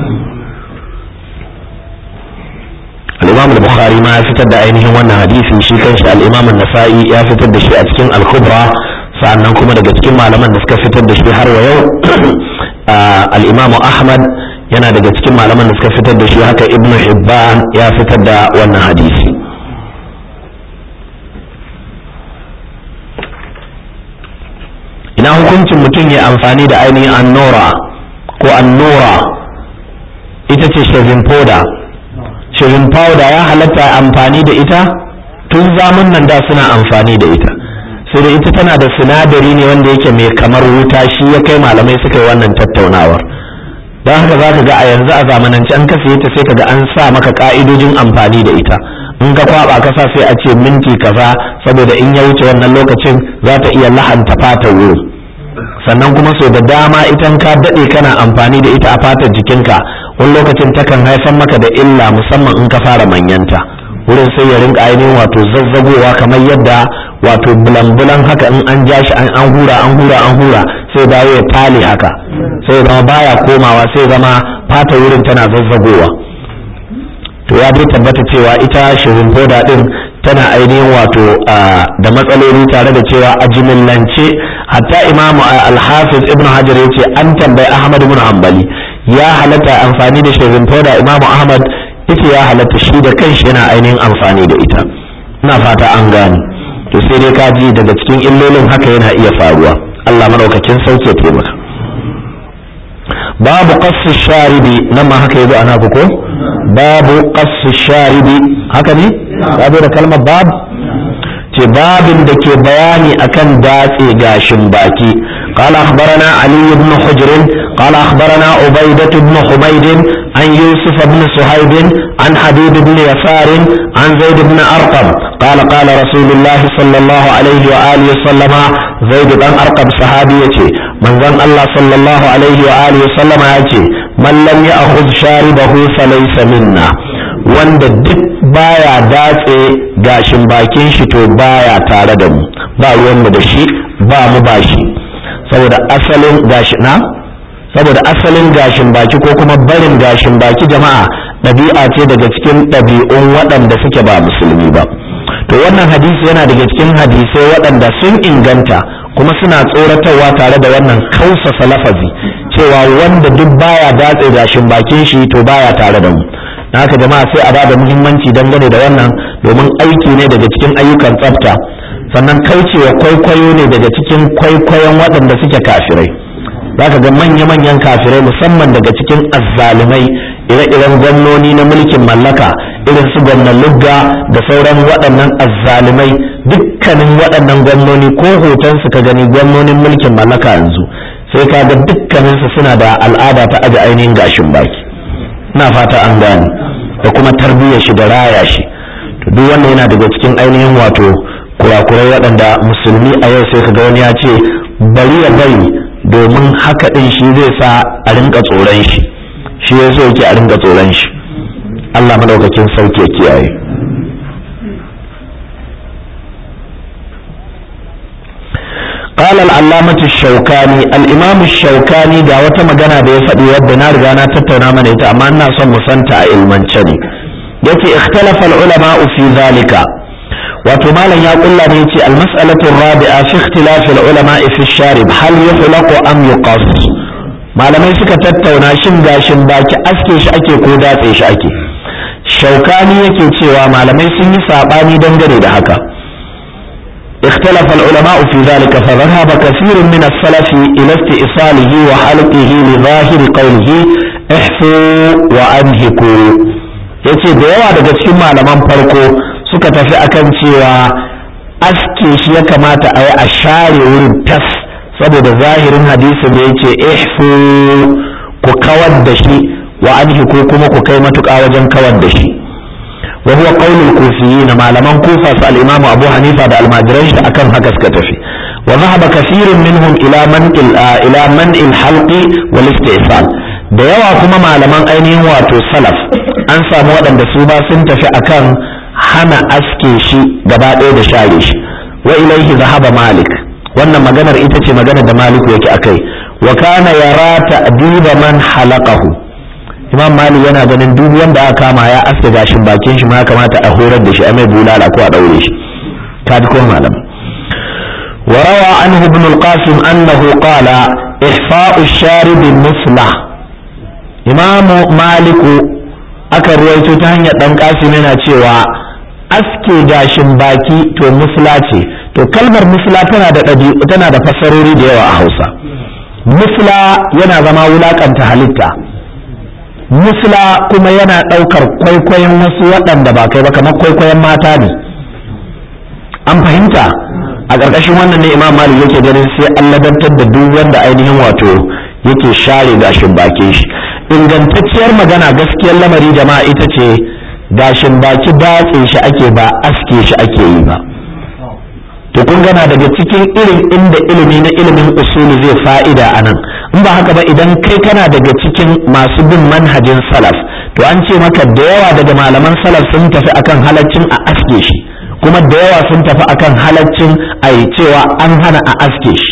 al-imam al-bukhari ma ya fitar da ainihin wannan hadisi shi kanshi al-imam an-nasa'i ya fitar da shi a cikin al-kubra sa'annan kuma daga cikin malaman da suka fitar da shi har wa yau al-imam ahmad yana daga cikin malaman da suka fitar da shi haka ibn hibban ya fitar da wannan hadisi ina hukuncin mutum ya amfani da ainihin annora ko annora ita ce shaving powder shaving powder ya halatta amfani da ita tun zamun nan da suna amfani da ita sai da ita tana da sinadari ne wanda yake mai kamar wuta shi ya kai malamai suka yi wannan tattaunawar don haka za ka ga a yanzu a zamanance an ka ta sai ka ga an sa maka ka'idojin amfani da ita in ka kwaba ka sa sai a ce minti kaza saboda in ya wuce wannan lokacin za ta iya lahanta fata wuri sannan kuma sau da dama idan ka daɗe kana amfani da ita a fatar jikinka wani lokacin takan haifar maka da illa musamman in ka fara manyanta wurin sai ya rinka ainihin wato zazzagowa kamar yadda wato bulan-bulan haka in an ja shi an hura an hura an hura sai dawo ya tale haka sai zama baya komawa sai zama fata wurin tana zazzagowa to ya dai tabbata cewa ita shirin foda din tana ainihin wato da matsaloli tare da cewa a jimillance hatta imamu al-hafiz ibn hajar ya ce an tambayi ahmad ibn hanbali ya halatta amfani da shirin foda imamu ahmad ita ya halatta shi da kanshi yana ainihin amfani da ita ina fata an gane to sai dai ka ji daga cikin illolin haka yana iya faruwa Allah madaukakin sauke taimaka babu qassu sharibi nan ma haka yazo ana ko babu qassu sharibi haka ne babu da kalmar bab ce babin da ke bayani akan datse gashin baki قال أخبرنا علي بن حجر قال أخبرنا عبيدة بن حميد عن يوسف بن صهيب عن حبيب بن يسار عن زيد بن أرقم قال قال رسول الله صلى الله عليه وآله وسلم زيد بن أرقم صحابيتي من ظن الله صلى الله عليه وآله وسلم يأتي من لم يأخذ شاربه فليس منا wanda duk baya datse gashin bakin shi to baya tare da mu ba ruwan da shi ba mu ba shi saboda asalin gashi na saboda asalin gashin baki ko kuma barin gashin baki jama'a ɗabi'a ce daga cikin ɗabi'un waɗanda suke ba musulmi ba to wannan hadisi yana daga cikin hadisai waɗanda sun inganta kuma suna tsoratarwa tare da wannan kausasa lafazi cewa wanda duk baya datse gashin bakin shi to baya tare da mu haka jama'a sai a bada muhimmanci dangane da wannan domin aiki ne daga cikin ayyukan tsafta sannan kaucewa kwaikwayo ne daga cikin kwaikwayon waɗanda suke kafirai za ka ga manya-manyan kafirai musamman daga cikin azzalumai ire-iren gwamnoni na mulkin mallaka irin su gwamnan lugga da sauran waɗannan azzalumai dukkanin waɗannan gwamnoni ko hoton su ka gani gwamnonin mulkin mallaka yanzu sai ka ga dukkaninsu suna da al'ada ta aje ainihin gashin baki na fata an gane da kuma tarbiyyar shi da raya shi to duk wannan yana daga cikin ainihin wato kurakurai waɗanda musulmi a yau sai kaga wani ya ce bari ya bari domin haka ɗin shi zai sa a rinka tsoron shi shi ya so yake a rinka tsoron shi Allah madaukakin sauki ya kiyaye قال العلامة الشوكاني الإمام الشوكاني دا wata magana da ya faɗi wadda na riga na tattauna mana ita amma ina son mu santa a ilmance ne yace ikhtalafa al-ulama fi zalika wato malam ya kulla ne yace al-mas'alatu ar-rabi'a fi ikhtilaf al-ulama fi ash-sharib hal yuhlaqu am yuqas malamai suka tattauna shin gashin baki aske shi ake ko datse shi ake shaukani yake cewa malamai sun yi sabani dangane da haka اختلف العلماء في ذلك فذهب كثير من السلف إلى استئصاله وحلقه لظاهر قوله احفوا وأنهكوا yace da yawa daga cikin malaman farko suka tafi akan cewa aske shi ya kamata a yi a share wurin tas saboda zahirin hadisin da ya ce ihfu ku kawar da shi wa anhi ko kuma ku kai matuƙa wajen kawar da shi wa huwa qaulul kufiyyin malaman kufa su al-imam abu hanifa da almajiran shi akan haka suka tafi wa dhahaba kathirun minhum ila man ila man al-halqi wal istisal da yawa kuma malaman ainihin wato salaf an samu waɗanda su ba sun tafi akan hana aske shi gaba ɗaya da share shi wa ilaihi zahaba malik wannan maganar ita ce maganar da maliku yake akai wa kana yara ta'diba man halaqahu imam malik yana ganin duk wanda aka kama ya aske gashin bakin shi ma ya kamata a horar da shi a mai bulala ko a daure shi ka ji ko malam وروى عنه ابن القاسم أنه قال إحفاء الشارب مثله إمام مالك aka ruwaito ta hanyar ɗan ƙasim yana cewa aske gashin baki to musla ce to kalmar musla tana da tana da fassarori da yawa a hausa musla yana zama wulakanta halitta musla kuma yana ɗaukar kwaikwayon wasu waɗanda ba kai ba kamar kwaikwayon mata ne an fahimta a ƙarƙashin wannan ne imam malik yake ganin sai an ladantar da duk wanda ainihin wato yake share gashin bakin shi ingantacciyar magana gaskiyar lamari jama'a ita ce gashin baki datse shi ake ba aske shi ake yi ba to kun gana daga cikin irin inda ilimi na ilimin usuli zai fa'ida a nan in ba haka ba idan kai kana daga cikin masu bin manhajin salaf to an ce maka da yawa daga malaman salaf sun tafi akan halaccin a aske shi kuma da yawa sun tafi akan halaccin a yi cewa an hana a aske shi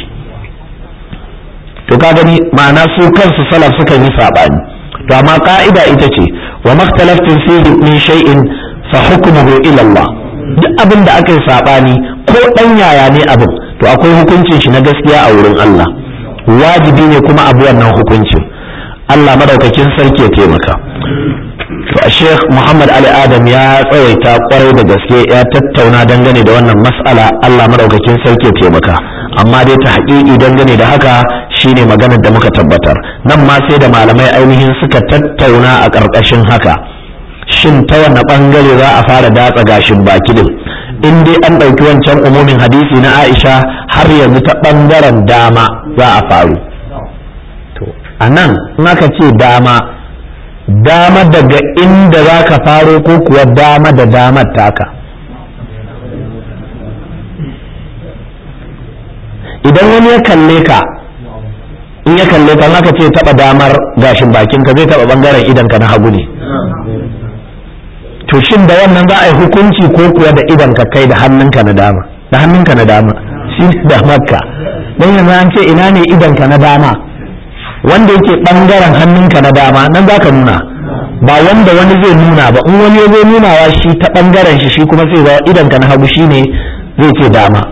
to ka gani ma'ana su kansu salaf suka yi saɓani to amma ka'ida ita ce wa maktalaftin fihi min shay'in fa hukmuhu ila Allah duk abin da aka yi saɓani ko ɗan yaya ne abin to akwai hukuncin shi na gaskiya a wurin Allah wajibi ne kuma abu wannan hukuncin Allah madaukakin sarki ya taimaka to a Sheikh Muhammad Ali Adam ya tsawaita kwarai da gaske ya tattauna dangane da wannan mas'ala Allah madaukakin sarki ya taimaka amma dai ta haƙiƙi dangane da haka shine maganar da muka tabbatar nan ma sai da malamai ainihin suka tattauna a ƙarƙashin haka shin ta wanne ɓangare za a fara datsa gashin baki din in dai an ɗauki wancan umumin hadisi na Aisha har yanzu ta ɓangaren dama za a faru to a nan in aka ce dama dama daga inda za ka faro ko kuwa dama da damar taka idan wani ya kalle ka in ya kalle ka aka ce taba damar gashin bakinka zai taba bangaren idanka na hagu ne to shin da wannan za a yi hukunci ko kuwa da idanka kai da hannunka na dama da hannunka na dama shi ne damarka don yanzu an ce ina ne idanka na dama wanda yake bangaren hannunka na dama nan za ka nuna ba wanda wani zai nuna ba in wani zai nunawa shi ta bangaren shi shi kuma sai idanka na hagu shine zai ce dama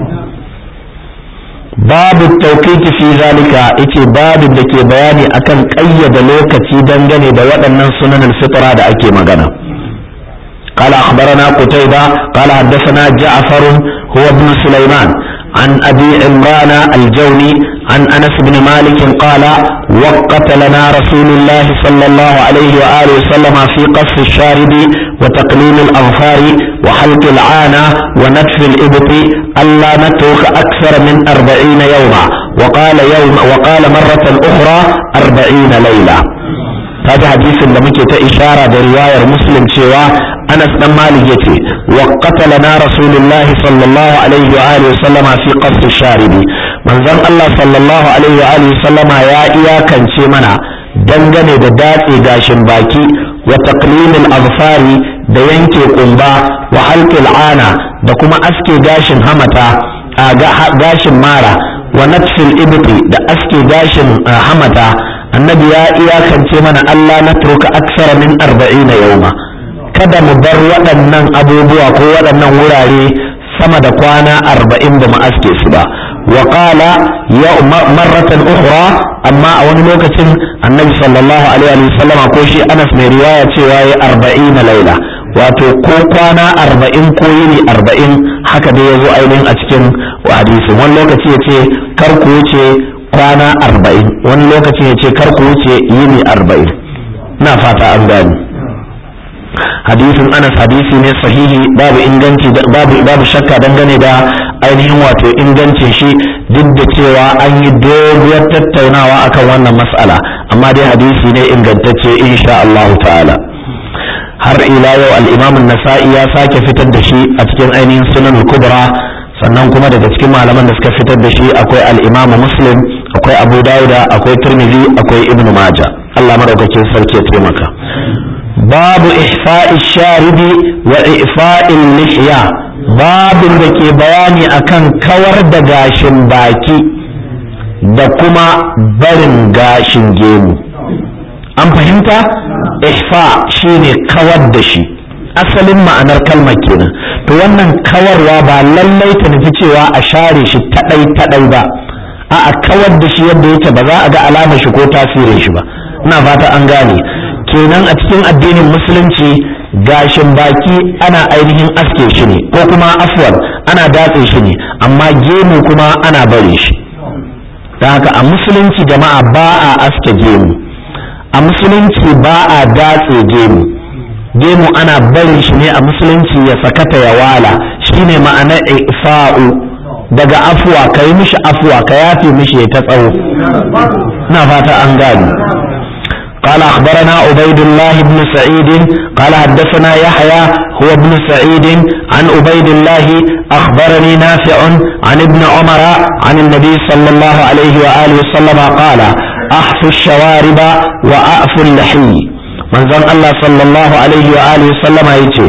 babu tauƙiti fi zalika yace babin da ke bayani akan ƙayyada lokaci dangane da waɗannan sunanin fitra da ake magana قال أخبرنا قتيبة قال حدثنا جعفر هو ابن سليمان عن أبي عمران الجوني عن أنس بن مالك قال وقت لنا رسول الله صلى الله عليه وآله وسلم في قص الشارب وتقليل الأظفار وحلق العانة ونتف الإبط ألا نترك أكثر من أربعين يوما وقال يوم وقال مرة أخرى أربعين ليلة هذا حديث لم إشارة برواية مسلم شوى أنس بن مالك يتي وقت لنا رسول الله صلى الله عليه وآله وسلم في قص الشارب من ذن الله صلى الله عليه وآله وسلم يا إياكا منا dangane da datse gashin baki wa taqlimil azfari da yanke kumba wa halqil ana da kuma aske gashin hamata a gashin mara wa natfil ibti da aske gashin hamata annabi ya iyakance mana Allah na turka aksara min arba'ina yauma kada mu bar waɗannan abubuwa ko waɗannan wurare sama da kwana arba'in da mu aske su ba wa qala ya marratan ukhra amma a wani lokacin annabi sallallahu alaihi wa sallam ko shi Anas mai riwaya cewa ya arba'ina laila wato ko kwana arba'in ko yini arba'in haka dai ya zo ainihin a cikin hadisi wani lokaci ya ce kar ku wuce kwana arba'in wani lokaci ya ce kar ku wuce yini arba'in na fata an gani hadisin anas hadisi ne sahihi babu inganci babu babu shakka dangane da ainihin wato ingancin shi duk da cewa an yi doguwar tattaunawa akan wannan mas'ala amma dai hadisi ne ingantacce insha Allah ta'ala har ila yau al-imam an-nasa'i ya sake fitar da shi a cikin ainihin sunan al-kubra sannan kuma daga cikin malaman da suka fitar da shi akwai al-imam muslim akwai abu dauda akwai tirmidhi akwai ibnu majah Allah madaukakin sarki ya taimaka babu ihfa'i sharibi wa ifa'il lihya babin da ke bayani akan kawar da gashin baki da kuma barin gashin gemu an fahimta ihfa shine kawar da shi asalin ma'anar kalmar kenan to wannan kawarwa ba lallai ta nufi cewa a share shi taɗai taɗai ba a kawar da shi yadda yake ba za a ga alamar shi ko tasirin shi ba ina fata an gane kenan a cikin addinin musulunci gashin baki ana ainihin aske shi ne ko kuma afwal ana datse shi ne amma gemu kuma ana bare shi da haka a musulunci jama'a ba a aske gemu a musulunci ba a datse gemu gemu ana barin shi ne a musulunci ya sakata ya wala shine ma'anar ifa'u daga afuwa ka yi mishi afuwa ka yafe mishi ya ta tsawo na fata an gani قال أخبرنا عبيد الله بن سعيد قال حدثنا يحيى هو ابن سعيد عن عبيد الله أخبرني نافع عن ابن عمر عن النبي صلى الله عليه وآله وسلم قال أحفوا الشوارب وأعفوا اللحي من زن الله صلى الله عليه وآله وسلم يجي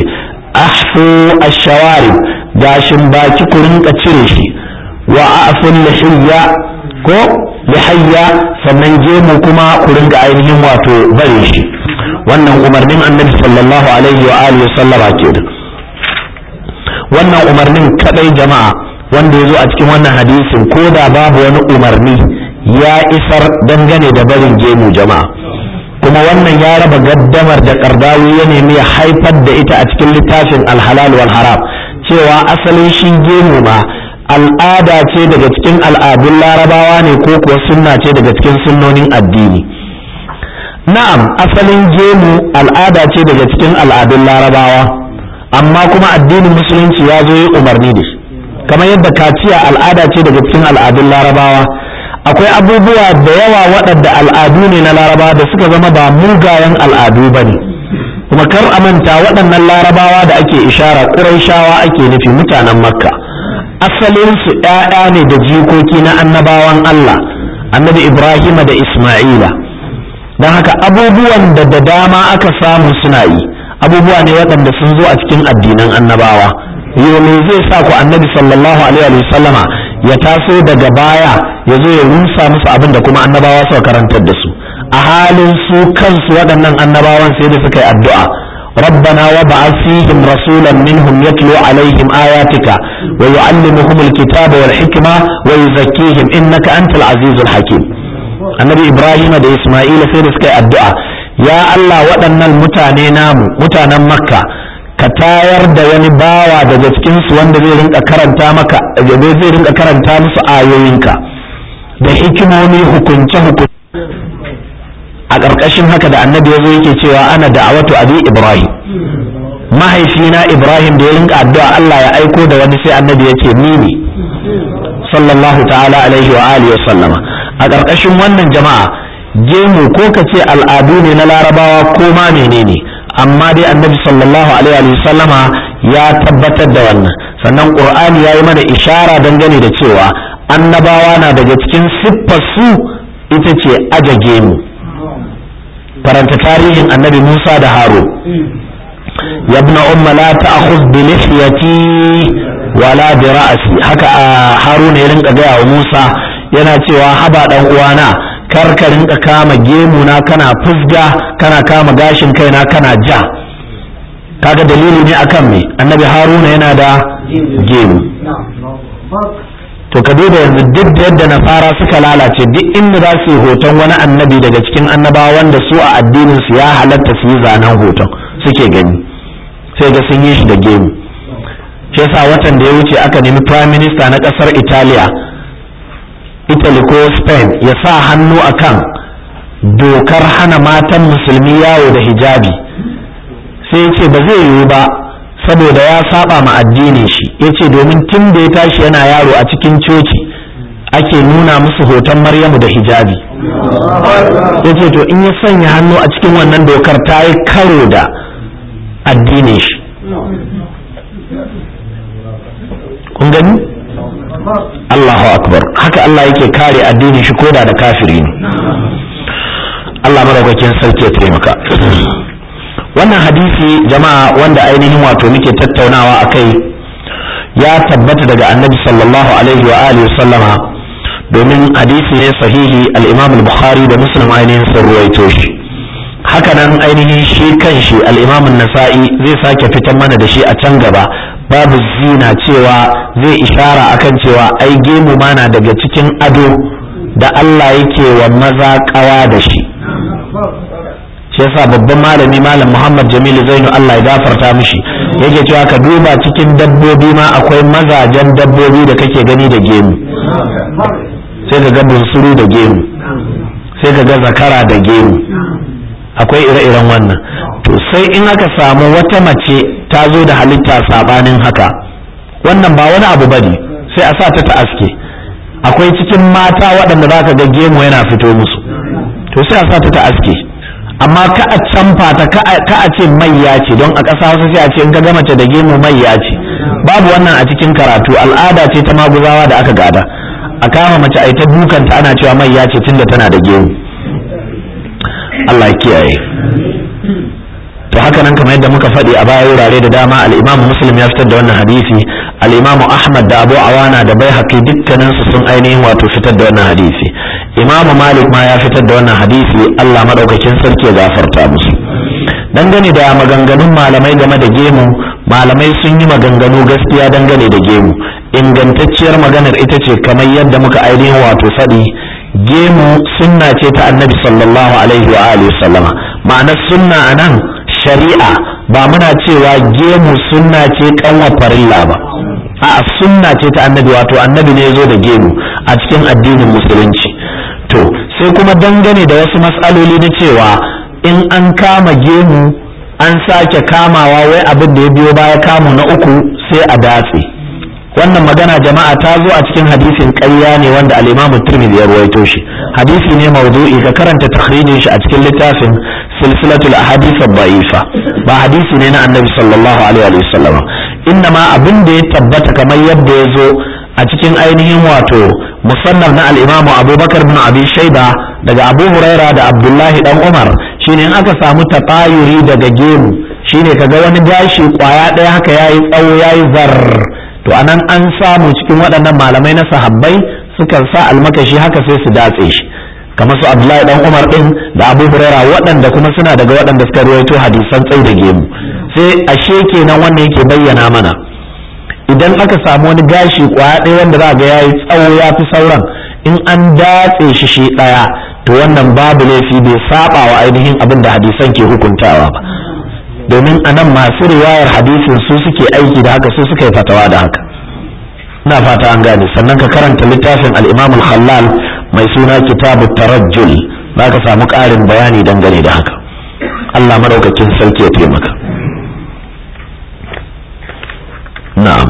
أحفوا الشوارب gashin baki ku rinka cire shi wa afun lihiyya ko lihayya sannan gemu kuma ku rinka ainihin wato bare shi wannan umarnin annabi sallallahu alaihi wa alihi sallama ke da wannan umarnin kadai jama'a wanda ya zo a cikin wannan hadisin ko da babu wani umarni ya isar dangane da barin gemu jama'a kuma wannan ya raba gaddamar da kardawi ya nemi ya haifar da ita a cikin littafin alhalal wal haram cewa asalin shi gemu ma al'ada ce daga cikin al'adun larabawa ne ko kuwa sunna ce daga cikin sunnonin addini na'am asalin gemu al'ada ce daga cikin al'adun larabawa amma kuma addinin musulunci ya zo yi umarni da shi kamar yadda kaciya al'ada ce daga cikin al'adun larabawa akwai abubuwa da yawa waɗanda al'adu ne na larabawa da suka zama ba mugayen al'adu ba ne kuma kar a manta waɗannan larabawa da ake ishara ƙuraishawa ake nufi mutanen makka asalinsu ‘ya'ya ne da jikoki na annabawan allah annabi ibrahima da isma'ila don haka abubuwan da da dama aka samu suna yi abubuwa ne waɗanda sun zo a cikin addinan annabawa yau me zai sa ku annabi sallallahu alaihi wa sallama ya taso daga baya ya zo ya rusa musu abin da kuma annabawa suka karantar da su a halin su kansu waɗannan annabawan sai da suka yi addu'a ربنا وابعث فيهم رسولا منهم يتلو عليهم آياتك ويعلمهم الكتاب والحكمة ويزكيهم إنك أنت العزيز الحكيم النبي إبراهيم da إسماعيل sai da suka yi addu'a ya Allah waɗannan mutane namu mutanen makka ka tayar da wani bawa daga cikinsu wanda zai rinka karanta maka zai rinka karanta musu ayoyinka da hikimomi hukunce hukunce a ƙarƙashin haka da annabi ya zo yake cewa ana da'awatu abi ibrahim mahaifina ibrahim da ya rinka addu'a Allah ya aiko da wani sai annabi ya ce ni ne sallallahu ta'ala alaihi wa alihi wa sallama a ƙarƙashin wannan jama'a gemu ko ka ce al'adu ne na larabawa ko ma menene amma dai annabi sallallahu alaihi wa sallama ya tabbatar da wannan sannan qur'ani ya yi mana ishara dangane da cewa annabawa na daga cikin siffar su ita ce aje gemu karanta tarihin annabi Musa da Harun ya ibn umma la ta'khudh bi lihiyati wala bi ra'si haka Harun ya rinka gaya wa Musa yana cewa haba dan uwana kar ka rinka kama gemu na kana fusga kana kama gashin kaina kana ja kaga dalili ne akan me annabi Haruna yana da gemu to ka duba yanzu duk da yadda nasara suka lalace duk inda za su yi hoton wani annabi daga cikin annabawa wanda su a addinin su ya halatta su yi zanen hoton suke gani sai ga sun yi shi da gemu shi yasa watan da ya wuce aka nemi prime minister na kasar italiya italy ko spain ya sa hannu akan dokar hana matan musulmi yawo da hijabi sai ya ce ba zai yiwu ba saboda ya saba ma addinin shi ya ce domin tun da ya tashi yana yaro a cikin coci ake nuna musu hoton maryamu da hijabi ya ce to in ya sanya hannu a cikin wannan dokar ta yi karo da addinin shi kun gani Allahu akbar haka Allah yake kare addinin shi koda da kafiri ne Allah madaukakin sarki ya taimaka wannan hadisi jama'a wanda ainihin wato muke tattaunawa a kai ya tabbata daga annabi sallallahu alaihi wa alihi sallama domin hadisi ne sahihi al-imam al-bukhari da muslim ainihin sun ruwaito shi hakanan ainihin shi kan shi al-imam an-nasa'i zai sake fitar mana da shi a can gaba babu zina cewa zai ishara akan cewa ai gemu mana daga cikin ado da Allah yake wa maza kawa da shi shi yasa babban malami malam Muhammad Jamilu Zainu Allah ya gafarta mishi yake cewa ka duba cikin dabbobi ma akwai mazajen dabbobi da kake gani da gemu sai ka ga bunsuru da gemu sai ka ga zakara da gemu akwai ire-iren wannan to sai in aka samu wata mace ta zo da halitta sabanin haka wannan ba wani abu bane sai a sa ta ta aske akwai cikin mata waɗanda za ka ga gemu yana fito musu to sai a sa ta ta aske amma ka a canfa ta ka a ce mayya ce don a ƙasa wasu sai a ce in ka ga mace da gemu mayya ce babu wannan a cikin karatu al'ada ce ta maguzawa da aka gada a kama mace a ita dukanta ana cewa mayya ce tunda tana da gemu Allah ya kiyaye to haka nan kamar yadda muka faɗi a baya wurare da dama al-Imam Muslim ya fitar da wannan hadisi al-Imam Ahmad da Abu Awana da Baihaqi dukkanin su sun ainihin wato fitar da wannan hadisi Imam Malik ma ya fitar da wannan hadisi Allah madaukakin sarki ya gafarta musu dangane da maganganun malamai game da gemu malamai sun yi maganganu gaskiya dangane da gemu ingantacciyar maganar ita ce kamar yadda muka ainihin wato faɗi gemu sunna ce ta annabi sallallahu alaihi wa alihi sallama ma'anar sunna anan shari'a ba muna cewa gemu sunna ce kanwa farilla ba a sunna ce ta annabi wato annabi ne zo da gemu a cikin addinin musulunci to sai kuma dangane da wasu matsaloli na cewa in an kama gemu an sake kamawa wai abin da ya biyo baya kamu na uku sai a datse wannan magana jama'a ta zo a cikin hadisin ƙarya ne wanda al-Imam Tirmidhi ya ruwaito shi hadisi ne mawdu'i ka karanta takhrijin shi a cikin littafin silsilatul ahadith ad-da'ifa ba hadisi ne na Annabi sallallahu alaihi wa sallam ma abin da ya tabbata kamar yadda ya zo a cikin ainihin wato musannaf na al-Imam Abubakar bin Abi Shayba daga Abu Huraira da Abdullahi dan Umar shine in aka samu tatayuri daga gemu shine kaga wani gashi kwaya ɗaya haka yayi tsawo yayi zar to anan an samu cikin waɗannan malamai na sahabbai sukan sa almakashi haka sai su datse shi kamar su abdullahi dan umar din da abu huraira waɗanda kuma suna daga waɗanda suka ruwaito hadisan tsai da gemu sai ashe kenan wannan yake bayyana mana idan aka samu wani gashi kwaya ɗaya wanda za ga yayi tsawo ya fi sauran in an datse shi shi ɗaya to wannan babu laifi bai saba wa ainihin abin da hadisan ke hukuntawa ba domin a nan masu riwayar hadisin su suke aiki da haka su suka yi fatawa da haka ina fata an gane sannan ka karanta littafin al-imam al-khallal mai suna kitabu tarajjul za ka samu ƙarin bayani dangane da haka Allah madaukakin sarki ya taimaka na'am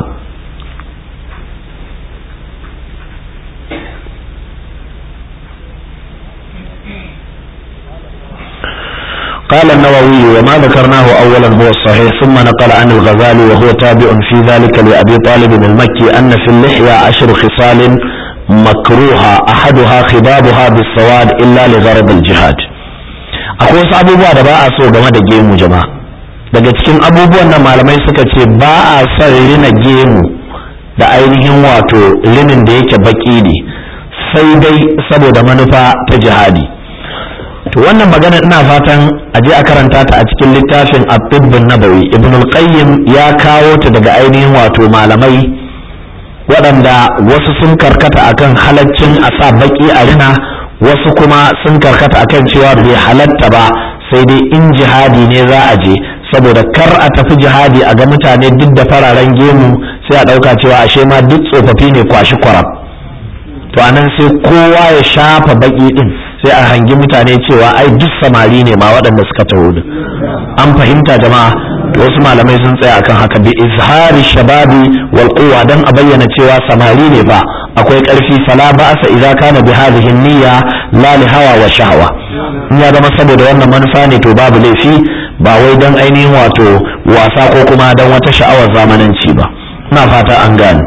قال النووي وما ذكرناه أولا هو الصحيح ثم نقل عن الغزالي وهو تابع في ذلك لأبي طالب المكي أن في اللحية عشر خصال مكروهة أحدها خبابها بالسواد إلا لغرض الجهاد akwai wasu abubuwa da ba a so game da gemu jama'a daga cikin abubuwan da malamai suka ce ba a son rina gemu da ainihin wato rinin da yake baki ne sai dai saboda manufa ta jihadi to wannan magana ina fatan a je a karanta ta a cikin littafin at-tibbun nabawi ibn al-qayyim ya kawo ta daga ainihin wato malamai waɗanda wasu sun karkata akan halaccin a sa baki a rina wasu kuma sun karkata akan cewa bai halatta ba sai dai in jihadi ne za a je saboda kar a tafi jihadi a ga mutane duk da fararen gemu sai a ɗauka cewa ashe ma duk tsofaffi ne kwashi kwarab to anan sai kowa ya shafa baki din sai a hangi mutane cewa ai duk samari ne ma waɗanda suka taho din an fahimta jama'a wasu malamai sun tsaya akan haka bi izhari shababi wal quwwa dan a bayyana cewa samari ne ba akwai karfi fala ba'sa idza kana bi hadhihi niyya la li hawa wa shahwa in ya zama saboda wannan manufa ne to babu laifi ba wai dan ainihin wato wasa ko kuma dan wata sha'awar zamananci ba ina fata an gane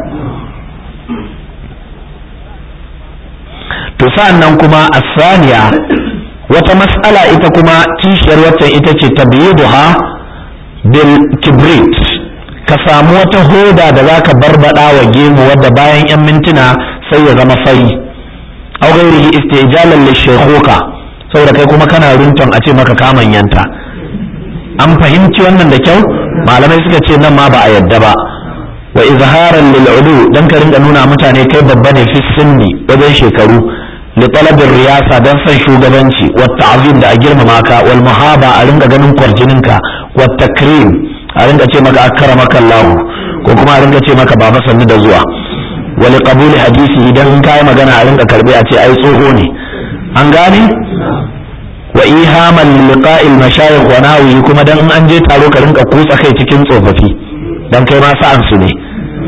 to sa'an nan kuma asaniya wata mas'ala ita kuma kishiyar waccan ita ce tabyiduha bil kibrit ka samu wata hoda da zaka barbada wa gemu wadda bayan yan mintuna sai ya zama fari aw ghairihi istijalan lishaykhuka saboda kai kuma kana runton a ce maka kamanyanta an fahimci wannan da kyau malamai suka ce nan ma ba a yadda ba wa izharan lil ulu dan ka ringa nuna mutane kai babba ne fi sinni wajen shekaru li talabin riyasa dan san shugabanci wa ta'zim da a girmama ka wal muhaba a ringa ganin kwarjinin ka wa takrim a ringa ce maka akramaka Allah ko kuma a ringa ce maka baba sannu da zuwa wa li qabuli hadisi idan kai magana a ringa karbe a ce ai tsoho ne an gane wa ihaman liqa'il mashayikh wa nawi kuma dan an je taro ka rinka kutsa kai cikin tsofaffi dan kai ma sa'an su ne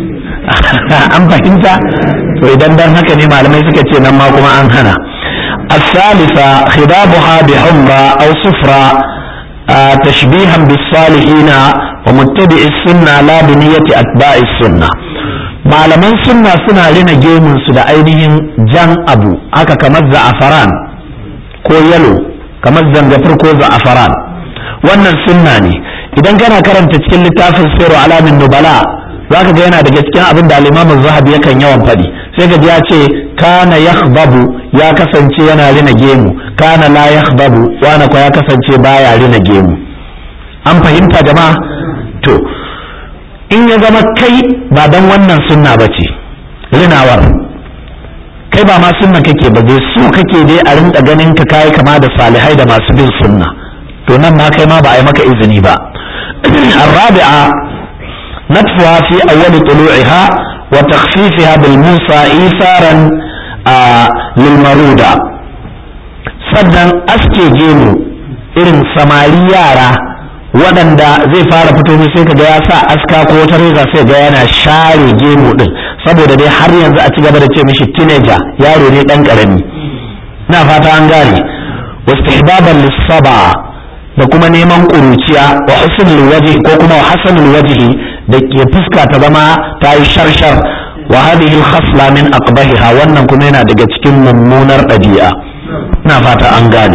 an fahimta to idan dan haka ne malamai suka ce nan ma kuma an hana الثالثة خضابها بحمرة أو صفرة آه تشبيها بالصالحين ومتبع السنة لا بنية أتباع السنة malaman sunna suna rina gemun su da ainihin jan abu haka kamar za'afaran ko yalo kamar zangafir ko za'afaran wannan sunna ne idan kana karanta cikin littafin sirru alamin nubala zaka ga yana daga cikin abin da al-imam zahabi yakan yawan faɗi sai ga ya ce kana yakhbabu ya kasance yana rina gemu kana la yakhbabu wani ko ya kasance baya rina gemu an fahimta jama'a to in ya zama kai ba dan wannan sunna bace rinawar kai ba ma sunna kake ba dai su kake dai a rinka ganin ka kai kama da salihai da masu bin sunna to nan ma kai ma ba a yi maka izini ba الرابعة نتفها في أول طلوعها وتخفيفها بالموسى إيثارا آه للمرودة sannan aske gemu irin samari yara waɗanda zai fara fito mai sai kaga ya sa aska ko wata reza sai ga yana share gemu din saboda dai har yanzu a ci gaba da ce mishi teenager yaro ne ɗan ƙarami na fata an gane wastihbaban lissaba da kuma neman ƙuruciya wa husnul wajhi ko kuma wa hasanul wajhi da ke fuska ta zama ta yi sharshar wa hadhihi al-khasla min aqbahiha wannan kuma yana daga cikin mummunar ɗabi'a ina fata an gane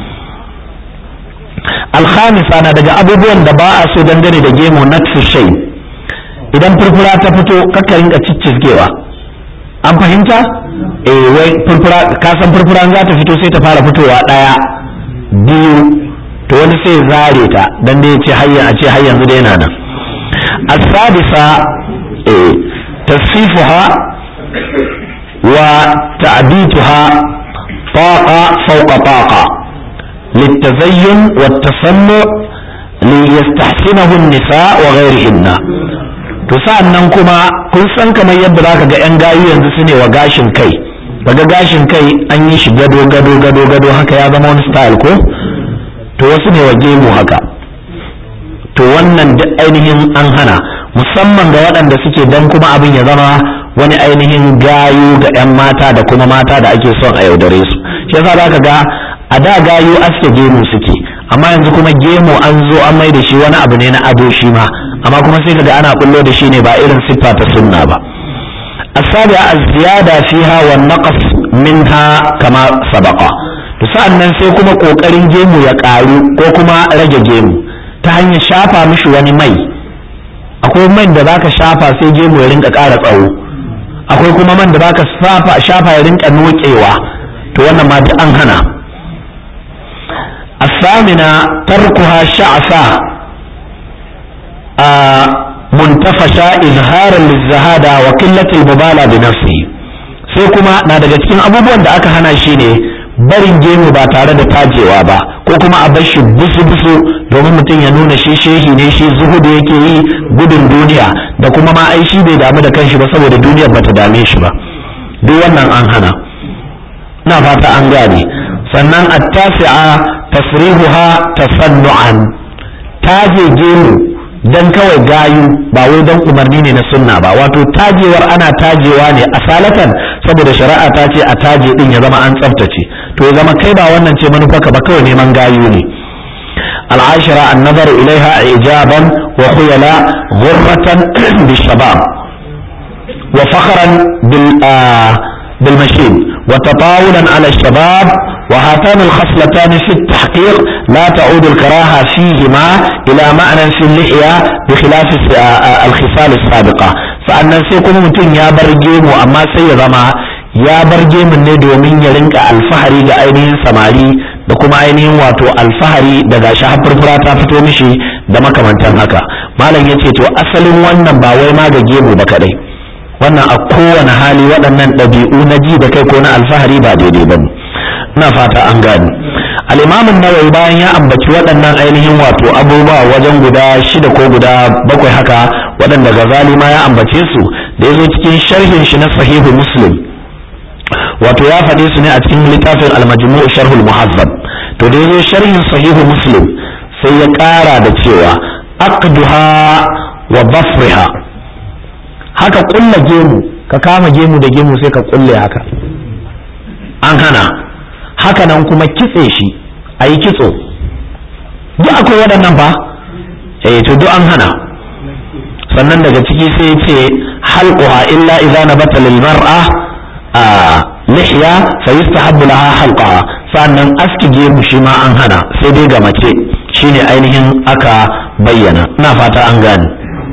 alhamisa na daga abubuwan da ba a so dangane da gemu natsu shay idan furfura ta fito kakka rinka ciccizgewa an fahimta eh wai furfura ka san furfura za ta fito sai ta fara fitowa ɗaya biyu to wani sai zare ta dan da ya ce hayya a ce har yanzu da yana nan السادسة تصفيفها وتعبيتها طاقة فوق طاقة للتزين والتصنع ليستحسنه النساء وغيرهن sa'an nan kuma kun san kamar yadda za ka ga 'yan gayu yanzu su ne wa gashin kai daga gashin kai an yi shi gado gado gado gado haka ya zama wani style ko to wasu ne wa gemu haka to wannan duk ainihin an hana musamman ga waɗanda suke dan kuma abin ya zama wani ainihin gayu ga 'yan mata da kuma mata da ake son a yaudare su shi yasa za ka ga a da gayu aske gemu suke amma yanzu kuma gemu an zo an mai da shi wani abu ne na ado shi ma amma kuma sai kaga ana bullo da shi ne ba irin siffa ta sunna ba asabi az-ziyada fiha wa naqas minha kama sabaqa to sa'annan sai kuma kokarin gemu ya karu ko kuma rage gemu ta hanyar shafa mishi wani mai akwai man da zaka shafa sai gemu ya rinka ƙara tsawo akwai kuma man da zaka shafa ya rinka nokewa to wannan ma duk an hana الثامنة تركها شعثة آه منتفشة إظهارا للزهادة وقلة المبالاة بنفسه sai kuma na daga cikin abubuwan da aka hana shi ne barin gemu ba tare da tajewa ba ko kuma a bar shi busu-busu domin mutum ya nuna shi shehi ne shi zuhudu yake yi gudun duniya da kuma ma ai shi bai damu da kanshi ba saboda duniyar bata dame shi ba duk wannan an hana na fata an gane sannan attasi'a tasrihuha tasannu'an taje gemu dan kawai gayu ba wai dan umarni ne na sunna ba wato tajewar ana tajewa ne asalatan saboda shari'a ta ce a taje din ya zama an tsaftace to ya zama kai ba wannan ce manufarka ba kawai neman gayu ne العاشرة النظر إليها إعجابا وخيلا غرة بالشباب وفخرا بال بالمشيب وتطاولا على الشباب وهاتان الخصلتان في التحقيق لا تعود الكراهة فيهما إلى معنى في اللحية بخلاف الخصال السابقة فأن سيكون متن يا برجيم وأما سيغما يا برجيم الندو من يلنك الفحري لأينين سماري da kuma ainihin wato alfahari daga shi furfura ta fito mishi da makamantan haka malam ya ce to asalin wannan ba wai ma ga gemu ba kadai wannan a kowane hali waɗannan ɗabi'u na ji da kai ko na alfahari ba daidai ba ina fata an gani al'imamin nawawi bayan ya ambaci waɗannan ainihin wato abubuwa wajen guda shida ko guda bakwai haka waɗanda gazali ma ya ambace su da ya zo cikin sharhin shi na sahihu muslim wato ya faɗe su ne a cikin littafin al-majmu' sharhul muhazzab to da ya zo sharhin sahihu muslim sai ya ƙara da cewa aqduha wa bafriha haka kulla gemu ka kama gemu da gemu sai ka kulle haka an hana haka nan kuma kitse shi a yi kitso duk akwai waɗannan ba eh to duk an hana sannan daga ciki sai ce halquha illa idza nabata lil mar'a a lihya fa yustahabbu laha halqaha sannan aski gemu shi ma an hana sai dai ga mace shine ainihin aka bayyana ina fata an gane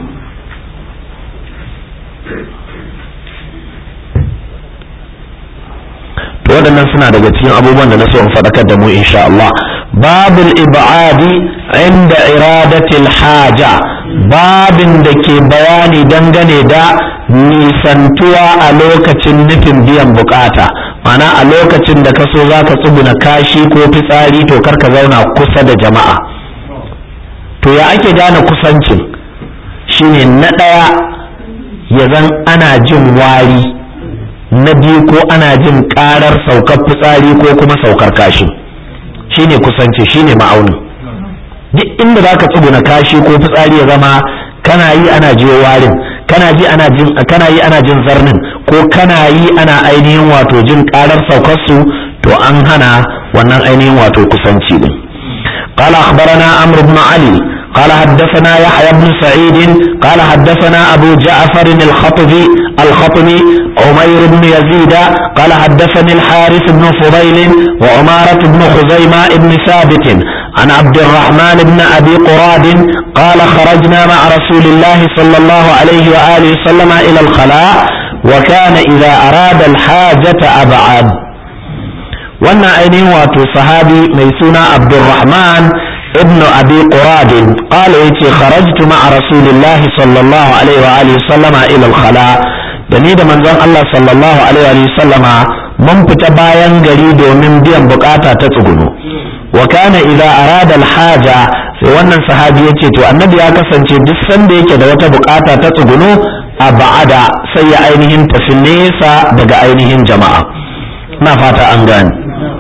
to waɗannan suna daga cikin abubuwan da na so in faɗakar da mu insha Allah babul ibadi inda iradatil haja babin da ke bayani dangane da nisantuwa a lokacin nufin biyan bukata mana a lokacin da ka so za ka tsuguna kashi ko fitsari to kar ka zauna kusa da jama'a to ya ake gane kusancin shine na ɗaya ya zan ana jin wari na biyu ko ana jin karar saukar fitsari ko kuma saukar kashi shine kusanci shine ma'aunin duk inda za ka tsuguna kashi ko fitsari ya zama kana yi ana jiyo warin kana ji ana jin kana yi ana jin zarnin ko kana yi ana ainihin wato jin karar saukar su to an hana wannan ainihin wato kusanci din قال أخبرنا عمرو بن علي قال حدثنا يحيى بن سعيد قال حدثنا أبو جعفر الخطبي الخطبي عمير بن يزيد قال حدثني الحارث بن فضيل وعمارة بن خزيمة بن ثابت عن عبد الرحمن بن أبي قراد قال خرجنا مع رسول الله صلى الله عليه وآله وسلم إلى الخلاء وكان إذا أراد الحاجة أبعد wannan ainihin wato sahabi mai suna abdurrahman ibn abi quradin qala yace kharajtu ma'a rasulillahi sallallahu alaihi wa alihi sallama ila al-khala da ni da manzon Allah sallallahu alaihi wa sallama mun fita bayan gari domin biyan bukata ta tsuguno wa kana idza arada al-haja sai wannan sahabi yace to annabi ya kasance duk sanda yake da wata bukata ta tsuguno a ba'ada sai ya ainihin tafi nesa daga ainihin jama'a na fata an gane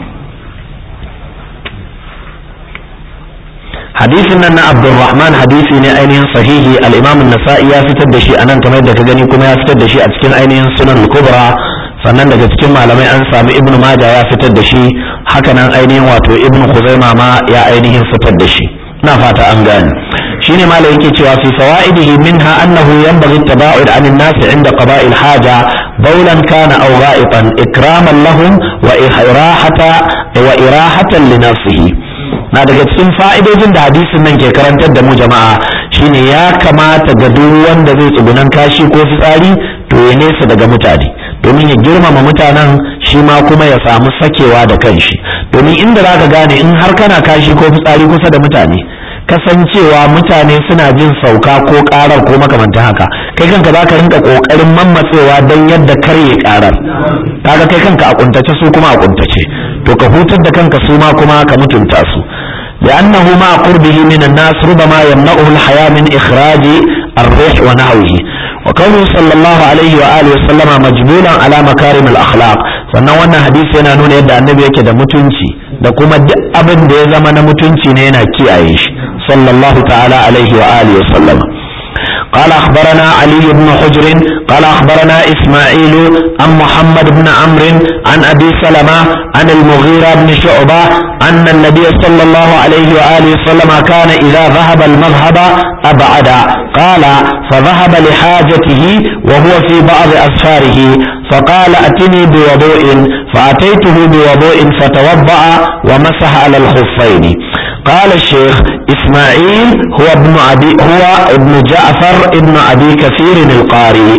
hadisin nan na abdulrahman hadisi ne ainihin sahihi al-imam an-nasa'i ya fitar da shi anan kamar yadda ka gani kuma ya fitar da shi a cikin ainihin sunan al-kubra sannan daga cikin malamai an sami ibnu majah ya fitar da shi hakanan ainihin wato ibnu khuzaima ma ya ainihin fitar da shi na fata an gane shine malai yake cewa fi fawaidihi minha annahu yanbaghi at-taba'ud 'an an-nas 'inda qada'i al-haja bawlan kana aw gha'itan ikraman lahum wa irahata wa irahatan li nafsihi na daga cikin fa'idojin da hadisin nan ke karantar da mu jama'a shine ya kamata ga duk wanda zai tsugunan kashi ko fitsari to ya nesa daga mutane domin ya girmama mutanen shi ma kuma ya samu sakewa da kanshi domin inda za ka gane in har kana kashi ko fitsari kusa da mutane kasancewa mutane suna jin sauka ko karar ko makamantan haka kai kanka za ka rinka kokarin mammatsewa don yadda karye karar kaga kai kanka a kuntace su kuma a kuntace to ka hutar da kanka su ma kuma ka mutunta su لأنه مع قربه من الناس ربما يمنعه الحياة من إخراج الريح ونحوه وكونه صلى الله عليه وآله وسلم مجبولا على مكارم الأخلاق sannan wannan hadisi yana nuna yadda annabi yake da mutunci da kuma duk abin da ya zama na mutunci ne yana kiyaye shi صلى الله تعالى عليه وآله وسلم قال أخبرنا علي بن حجر قال أخبرنا إسماعيل عن محمد بن عمرو عن أبي سلمة عن المغيرة بن شعبة أن النبي صلى الله عليه وآله وسلم كان إذا ذهب المذهب أبعد قال فذهب لحاجته وهو في بعض أسفاره فقال أتني بوضوء فأتيته بوضوء فتوضأ ومسح على الخفين قال الشيخ إسماعيل هو ابن أبي هو ابن جعفر ابن أبي كثير القاري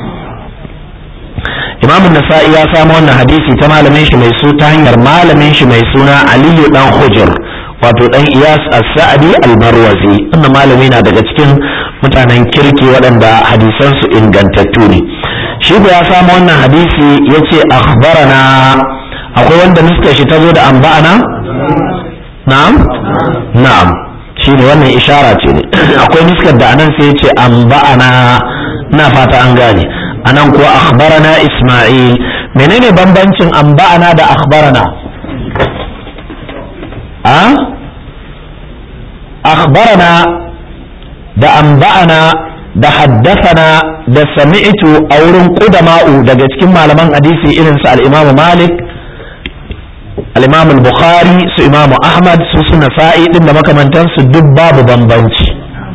إمام النسائي يا سامو أن حديثي تما لمن شي ميسو تهنير ما لمن شي ميسونا علي دان حجر wato dan Iyas As-Sa'di Al-Marwazi wannan malami na daga cikin mutanen kirki waɗanda hadisan su ingantattu ne shi ya samu wannan hadisi yace akhbarana akwai wanda nuskar shi ta zo da amba'ana na'am na'am shine wannan ishara ce ne akwai nuskar da anan sai ce an ba'ana na fata an gane anan kuwa akhbarana isma'il menene bambancin an ba'ana da akhbarana a akhbarana da an ba'ana da haddasana da sami'tu a wurin qudama'u daga cikin malaman hadisi irin su al-imamu malik al-imam al-bukhari su imam ahmad su suna sa'i din da makamantansu duk babu bambanci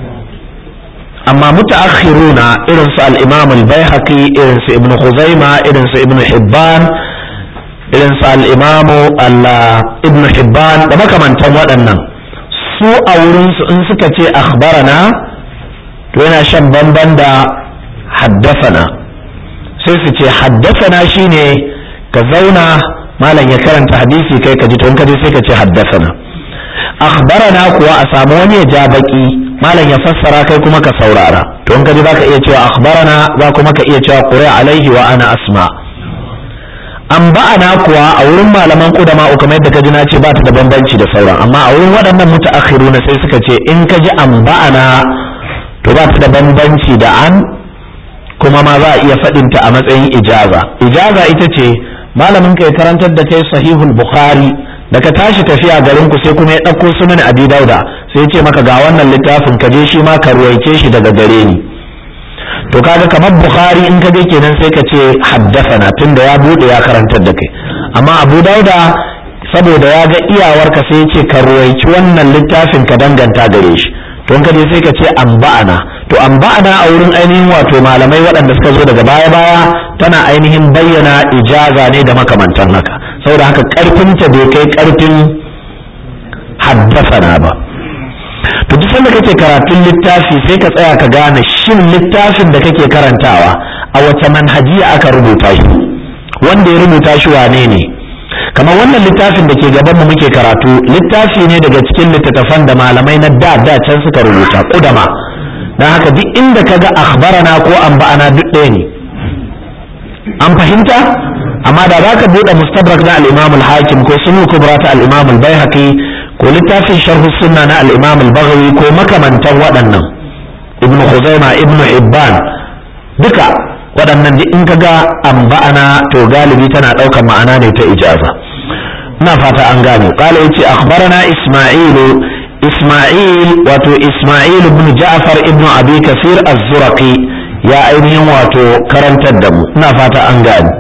amma mutaakhiruna irin su al-imam al-baihaqi irin su ibnu khuzaima irin su ibnu hibban irin su al-imam ibnu hibban da makamantan waɗannan su a wurin su in suka ce akhbarana to yana shan bamban da haddasana sai su ce haddasana shine ka zauna malam ya karanta hadisi kai ka ji to in ka je sai ka ce haddasana akhbarana kuwa a samu wani ya ja baki malam ya fassara kai kuma ka saurara to in ka ji zaka iya cewa akhbarana za kuma ka iya cewa qura alaihi wa ana asma an ba'ana kuwa a wurin malaman kudama kamar yadda ka ji na ce ba ta da bambanci da sauran amma a wurin waɗannan mutaakhiruna sai suka ce in ka ji an ba'ana to ba ta da bambanci da an kuma ma za a iya faɗinta a matsayin ijaza ijaza ita ce malamin ka ya karantar da kai sahihul bukhari da ka tashi tafiya garin ku sai kuma ya ɗauko sunan abi dauda sai ce maka ga wannan littafin ka je shi ma ka ruwaice shi daga gare ni to kaga kamar bukhari in ka je kenan sai ka ce haddasana tunda ya bude ya karantar da kai amma abu dauda saboda ya ga iyawarka sai ya ce ka ruwaici wannan littafin ka danganta gare shi to in ka je sai ka ce amba'ana to amba'ana a wurin ainihin wato malamai waɗanda suka zo daga baya baya tana ainihin bayyana ijaza ne da makamantan haka saboda haka karfinta bai kai karfin haddasana ba to duk sanda kake karatun littafi sai ka tsaya ka gane shin littafin da kake karantawa a wace manhajiya aka rubuta shi wanda ya rubuta shi wane ne kamar wannan littafin da ke gaban mu muke karatu littafi ne daga cikin littattafan da malamai na da da can suka rubuta kudama don haka duk inda ka ga akhbarana ko anba'ana duk ɗaya ne an fahimta amma da za ka buɗe mustadrak na al-imam al-hakim ko sunu kubra ta al-imam al-baihaqi ko littafin sharh sunna na al-imam al-baghawi ko makamantan waɗannan ibnu khuzaima ibnu hibban duka waɗannan duk in ka ga anba'ana to galibi tana ɗaukar ma'ana ne ta ijaza ina fata an gane qala yace akhbarana isma'ilu isma'il wato isma'il ibn ja'far ibn abi kasir az-zuraqi ya ainihin wato karantar da mu ina fata an gane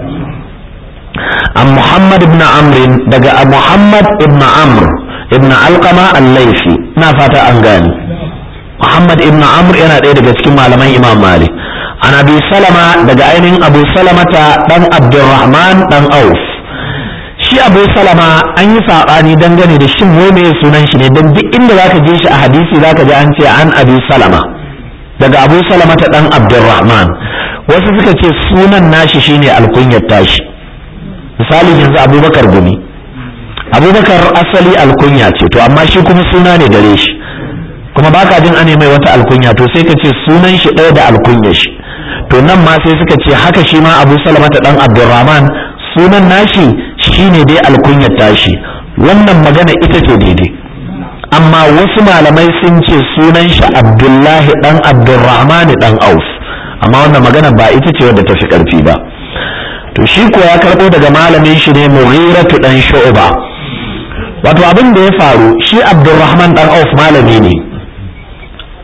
an muhammad ibn amr daga muhammad ibn amr ibn alqama al-laifi ina fata an gane muhammad ibn amr yana ɗaya daga cikin malaman imam malik an abi salama daga ainihin abu salamata dan abdurrahman dan auf shi abu salama an yi saɓani dangane da shin wai me sunan shi ne don duk inda zaka je shi a hadisi zaka ji an ce an abi salama daga abu salama ta dan abdurrahman wasu suka ce sunan nashi shine alkunyar tashi misali yanzu abubakar gumi abubakar asali alkunya ce to amma shi kuma suna ne gare shi kuma baka jin ane mai wata alkunya to sai ka ce sunan shi ɗaya da alkunyar shi to nan ma sai suka ce haka shi ma abu salama ta dan abdurrahman sunan nashi shine dai alkunyar tashi wannan magana ita ce daidai amma wasu malamai sun ce sunan shi abdullahi dan abdurrahman dan auf amma wannan magana ba ita ce wadda ta fi karfi ba to shi ko ya karbo daga malamin shi ne mughiratu dan shu'ba wato abin da ya faru shi abdurrahman dan auf malami ne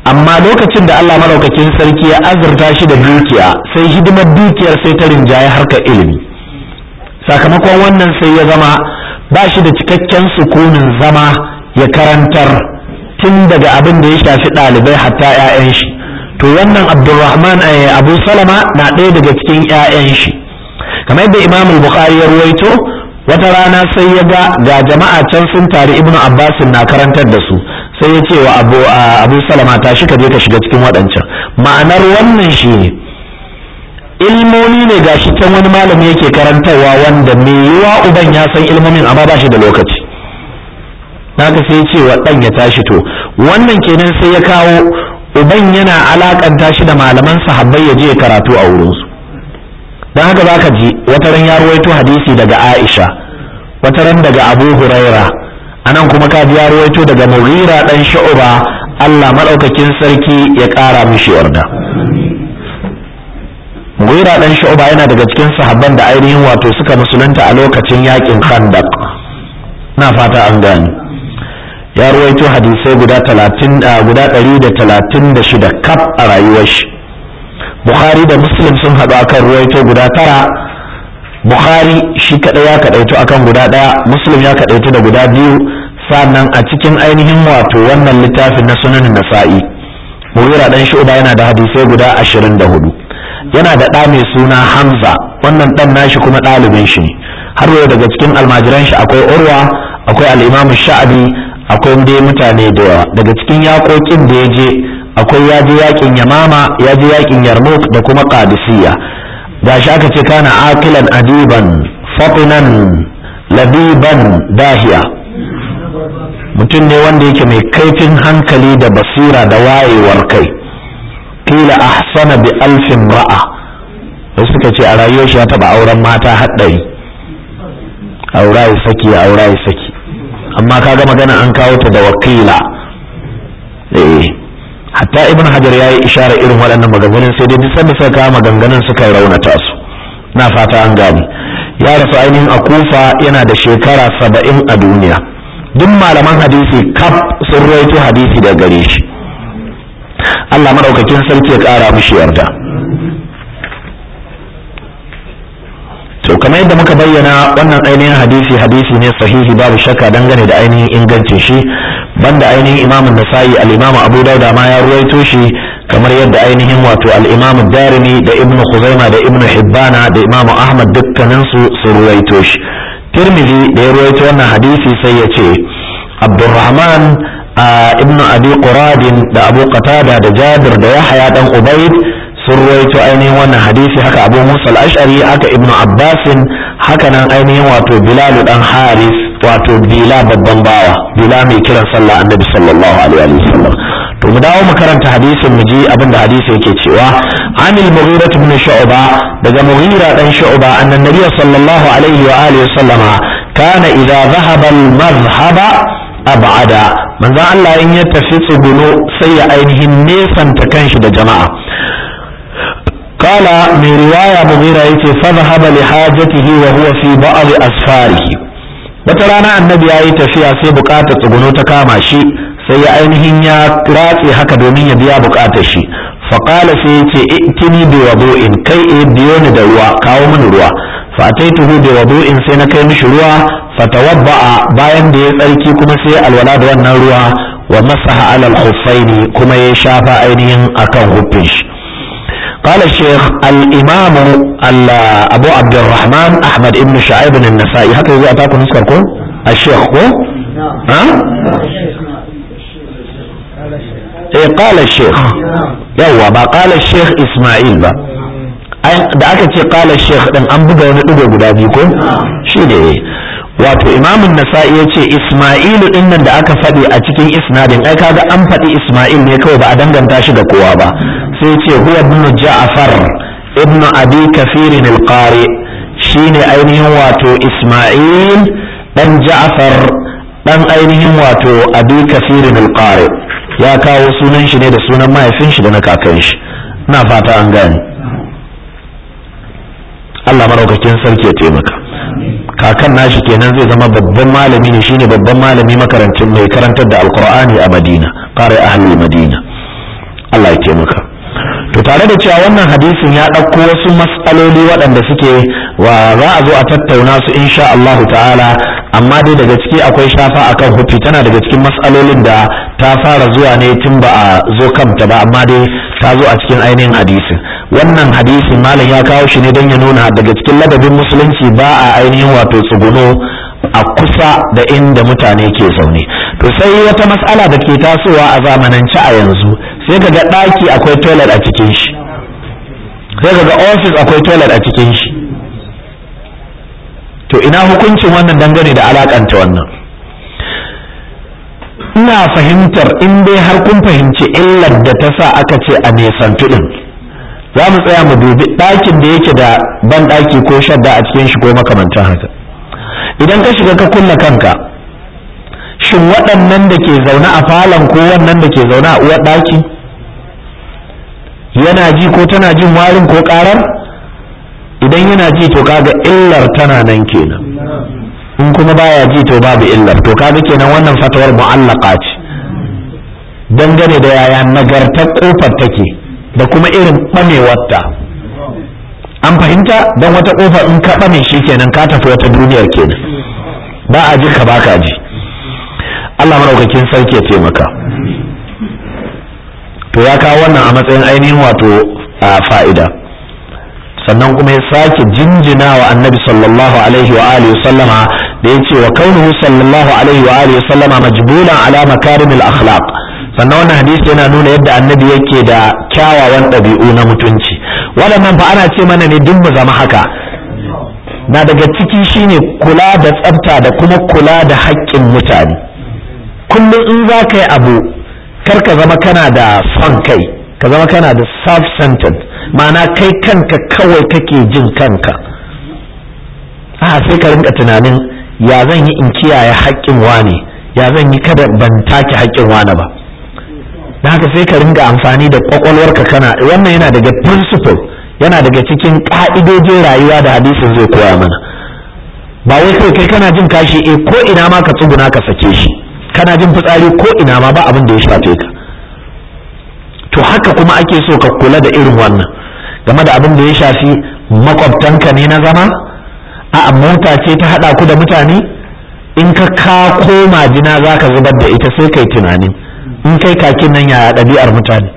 amma lokacin da Allah madaukakin sarki ya azurta shi da dukiya sai hidimar dukiyar sai ta rinjaye harkar ilimi sakamakon wannan sai ya zama ba shi da cikakken sukunin zama ya karantar tun daga abin da ya shafi ɗalibai hatta 'ya'yan shi to wannan abdulrahman abu salama na ɗaya daga cikin 'ya'yan shi kamar yadda imam bukhari ya ruwaito wata rana sai ya ga ga jama'a can sun tari ibnu abbas na karantar da su sai ya ce wa abu abu salama tashi ka je ka shiga cikin waɗancan ma'anar wannan shi ne ilmomi ne gashi can wani malami yake karantarwa wanda mai yiwa uban ya san ilmomin amma ba shi da lokaci naka sai ce wa ɗan ya tashi to wannan kenan sai ya kawo uban yana alakanta shi da malaman sahabbai ya je karatu a wurinsu don haka zaka ji wata ran ya ruwaito hadisi daga Aisha wata ran daga Abu Huraira anan kuma ka ji ya ruwaito daga Mughira dan Shu'ba Allah madaukakin sarki ya ƙara mishi yarda Mughira dan Shu'ba yana daga cikin sahabban da ainihin wato suka musulunta a lokacin yakin Khandaq na fata an gani ya ruwaito hadisai guda talatin guda ɗari da talatin da shida kaf a rayuwar shi bukhari da muslim sun haɗu akan ruwaito guda tara bukhari shi kaɗai ya kaɗaitu akan guda ɗaya muslim ya kaɗaitu da guda biyu sannan a cikin ainihin wato wannan littafin na sunan nasa'i mughira dan shu'ba yana da hadisai guda ashirin da hudu yana da ɗa mai suna hamza wannan ɗan nashi kuma ɗalibin shi ne har yau daga cikin almajiran shi akwai urwa akwai al'imamu sha'abi akwai dai mutane da yawa daga cikin yaƙoƙin da ya je akwai ya je yaƙin yamama ya je yaƙin yarmouk da kuma qadisiyya gashi aka ce kana akilan adiban fatinan labiban dahiya mutum ne wanda yake mai kaifin hankali da basira da wayewar kai kila ahsana bi alfin ra'a wasu suka ce a rayuwar shi ya taɓa auren mata haɗari aura ya saki aura ya saki amma kaga magana an kawo ta da wakila eh hatta ibn hajar ya yi isharar irin waɗannan maganganun sai dai duk sanda suka kawo maganganun suka raunata su na fata an gane ya rasu ainihin a kufa yana da shekara saba'in a duniya duk malaman hadisi kaf sun rawaito hadisi da gare shi Allah maɗaukakin sarki ya ƙara mishi yarda to kamar yadda muka bayyana wannan ainihin hadisi hadisi ne sahihi babu shakka dangane da ainihin ingancin shi banda ainihin imamun nasa'i al-imamu abu dauda ma ya ruwaito shi kamar yadda ainihin wato al-imamu darimi da ibnu khuzaima da ibnu hibbana da imamu ahmad dukkanin su su ruwaito shi tirmidhi da ya ruwaito wannan hadisi sai ya ce abdurrahman ibnu abi quradin da abu qatada da jabir da yahya dan ubayd sun ruwaito ainihin wannan hadisi haka abu musa al-ash'ari haka ibnu abbasin haka nan ainihin wato bilal dan haris wato bila babban bawa bila mai kiran sallah annabi sallallahu alaihi wa sallam to mu dawo mu karanta hadisin mu ji abin da hadisi yake cewa anil mughira ibn shu'ba daga mughira dan shu'ba annan nabiy sallallahu alaihi wa alihi wa sallama kana idza dhahaba al-madhhaba ab'ada manzo Allah in ya tafi tsuguno sai ya ainihin nesanta kanshi da jama'a قال من رواية مغيرة يتي فذهب لحاجته وهو في بعض أسفاره وترانا النبي آي تفيا سي بقاتة تغنو تكاما شي سي ainihin ya ratse haka domin ya biya bukatar shi faƙala sai ya ce itini bi wadu'in kai e biyo ni da ruwa kawo mini ruwa fa ataituhu bi wadu'in sai na kai mishi ruwa fatawabba'a bayan da ya tsarki kuma sai alwala da wannan ruwa wa masaha alal khuffaini kuma ya shafa ainihin akan huffin shi قال الشيخ الإمام أبو عبد الرحمن أحمد بن شعيب النسائي هكذا إذا أتاكم نذكركم الشيخ كو ها إيه قال الشيخ يوا با قال الشيخ إسماعيل با da aka ce kala sheikh din an buga wani digo guda biyu ko shi ne wato imamun nasa'i ya ce isma'ilu din nan da aka faɗi a cikin isnadin ai kaga an faɗi isma'il ne kawai ba a danganta shi da kowa ba sai ce huwa ibn ja'far ibn abi kafirin al-qari shine ainihin wato isma'il dan ja'far dan ainihin wato abi kafirin al-qari ya kawo sunan shi ne da sunan mahaifin shi da na kakan shi ina fata an gane Allah maraukakin sarki ya taimaka kakan nashi kenan zai zama babban malami ne shine babban malami makarancin mai karantar da alqur'ani a madina qari ahli madina Allah ya taimaka to tare da cewa wannan hadisin ya ɗauko wasu matsaloli waɗanda suke wa za a zo a tattauna su insha Allah ta'ala amma dai daga ciki akwai shafa akan hufi tana daga cikin matsalolin da ta fara zuwa ne tun ba a zo kanta ba amma dai ta zo a cikin ainihin hadisin wannan hadisin malam ya kawo shi ne don ya nuna daga cikin ladabin musulunci ba a ainihin wato tsuguno a kusa da inda mutane ke zaune to sai wata mas'ala da ke tasowa a zamanance a yanzu sai kaga ɗaki akwai toilet a cikin shi sai kaga office akwai toilet a cikin shi to ina hukuncin wannan dangane da alakanta wannan ina fahimtar in dai har kun fahimci illar da ta sa aka ce a nesantu din za mu tsaya mu dubi ɗakin da yake da ban ɗaki ko shadda a cikin shi ko makamantan haka idan ka shiga ka kulle kanka shin waɗannan da ke zaune a falon ko wannan da ke zaune a uwar ɗaki yana ji ko tana jin warin ko ƙarar idan yana ji to kaga illar tana nan kenan in kuma baya ji to babu illar to kaga kenan wannan fatawar mu'allaka ce dangane da yaya nagartar kofar take da kuma irin ɓamewarta an fahimta don wata kofar in ka ɓame shi kenan ka tafi wata duniyar kenan ba a ji ka ba ka ji Allah maraukakin sarki ya taimaka to ya kawo wannan a matsayin ainihin wato a fa'ida sannan kuma ya sake jinjina wa annabi sallallahu alaihi wa alihi sallama da ya ce wa kaunuhu sallallahu alaihi wa alihi sallama majbulan ala makarimil akhlaq sannan wannan hadisi yana nuna yadda annabi yake da kyawawan ɗabi'u na mutunci waɗannan fa ana ce mana ne duk mu zama haka na daga ciki shine kula da tsafta da kuma kula da haƙƙin mutane kullum in za ka yi abu kar ka zama kana da son kai ka zama kana da self-centered ma'ana kai kanka kawai kake jin kanka a sai ka rinka tunanin ya zan yi in kiyaye haƙƙin wane ya zan yi kada ban take haƙƙin wane ba da haka sai ka ringa amfani da kwakwalwarka kana wannan yana daga principle yana daga cikin ƙa'idojin rayuwa da hadisin zai koya mana ba wai kai kai kana jin kashi eh ko ina ma ka tsuguna ka sake shi kana jin fitsari ko ina ma ba abin da ya shafe ka to haka kuma ake so ka kula da irin wannan game da abin da ya shafi makwabtanka ne na zama a mota ce ta haɗa ku da mutane in ka ka koma jina za ka zubar da ita sai kai tunanin in kai kakin nan yaya ɗabi'ar mutane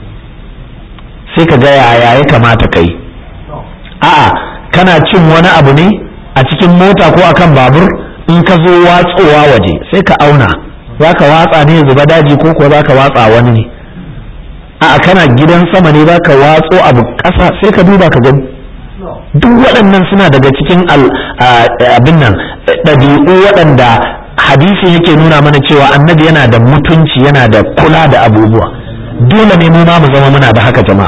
sai ka ga yaya ya kamata kai a'a kana cin wani abu ne a cikin mota ko akan babur in ka zo watsowa waje sai ka auna za ka watsa ne zuba daji ko kuwa za ka watsa wani ne a'a kana gidan sama ne za ka watso abu ƙasa sai ka duba ka gani duk waɗannan suna daga cikin abin nan ɗabi'u waɗanda hadisi yake nuna mana cewa annabi yana da mutunci yana da kula da abubuwa dole ne mu ma mu zama muna da haka jama'a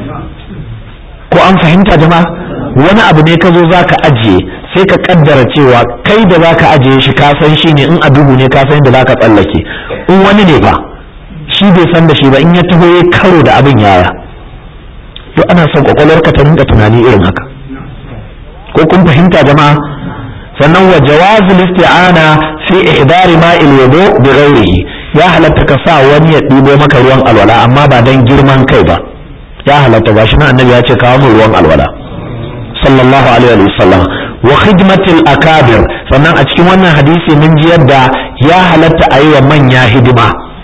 ko an fahimta jama'a wani abu ne ka zo za ka ajiye sai ka kaddara cewa kai da za ka ajiye shi ka san shi ne in a duhu ne ka san da za ka tsallake in wani ne fa shi bai san da shi ba in ya taho ya karo da abin yaya to ana son kwakwalwarka ta rinka tunani irin haka ko kun fahimta jama'a sannan wa jawazul isti'ana fi ihdari ma'il wudu bi ghairihi ya halatta ka sa wani ya ɗibo maka ruwan alwala amma ba dan girman kai ba ya halatta gashi na annabi ya ce kawo min ruwan alwala sallallahu alaihi wa sallam wa khidmatil akabir sannan a cikin wannan hadisi mun ji yadda ya halatta a yi wa manya hidima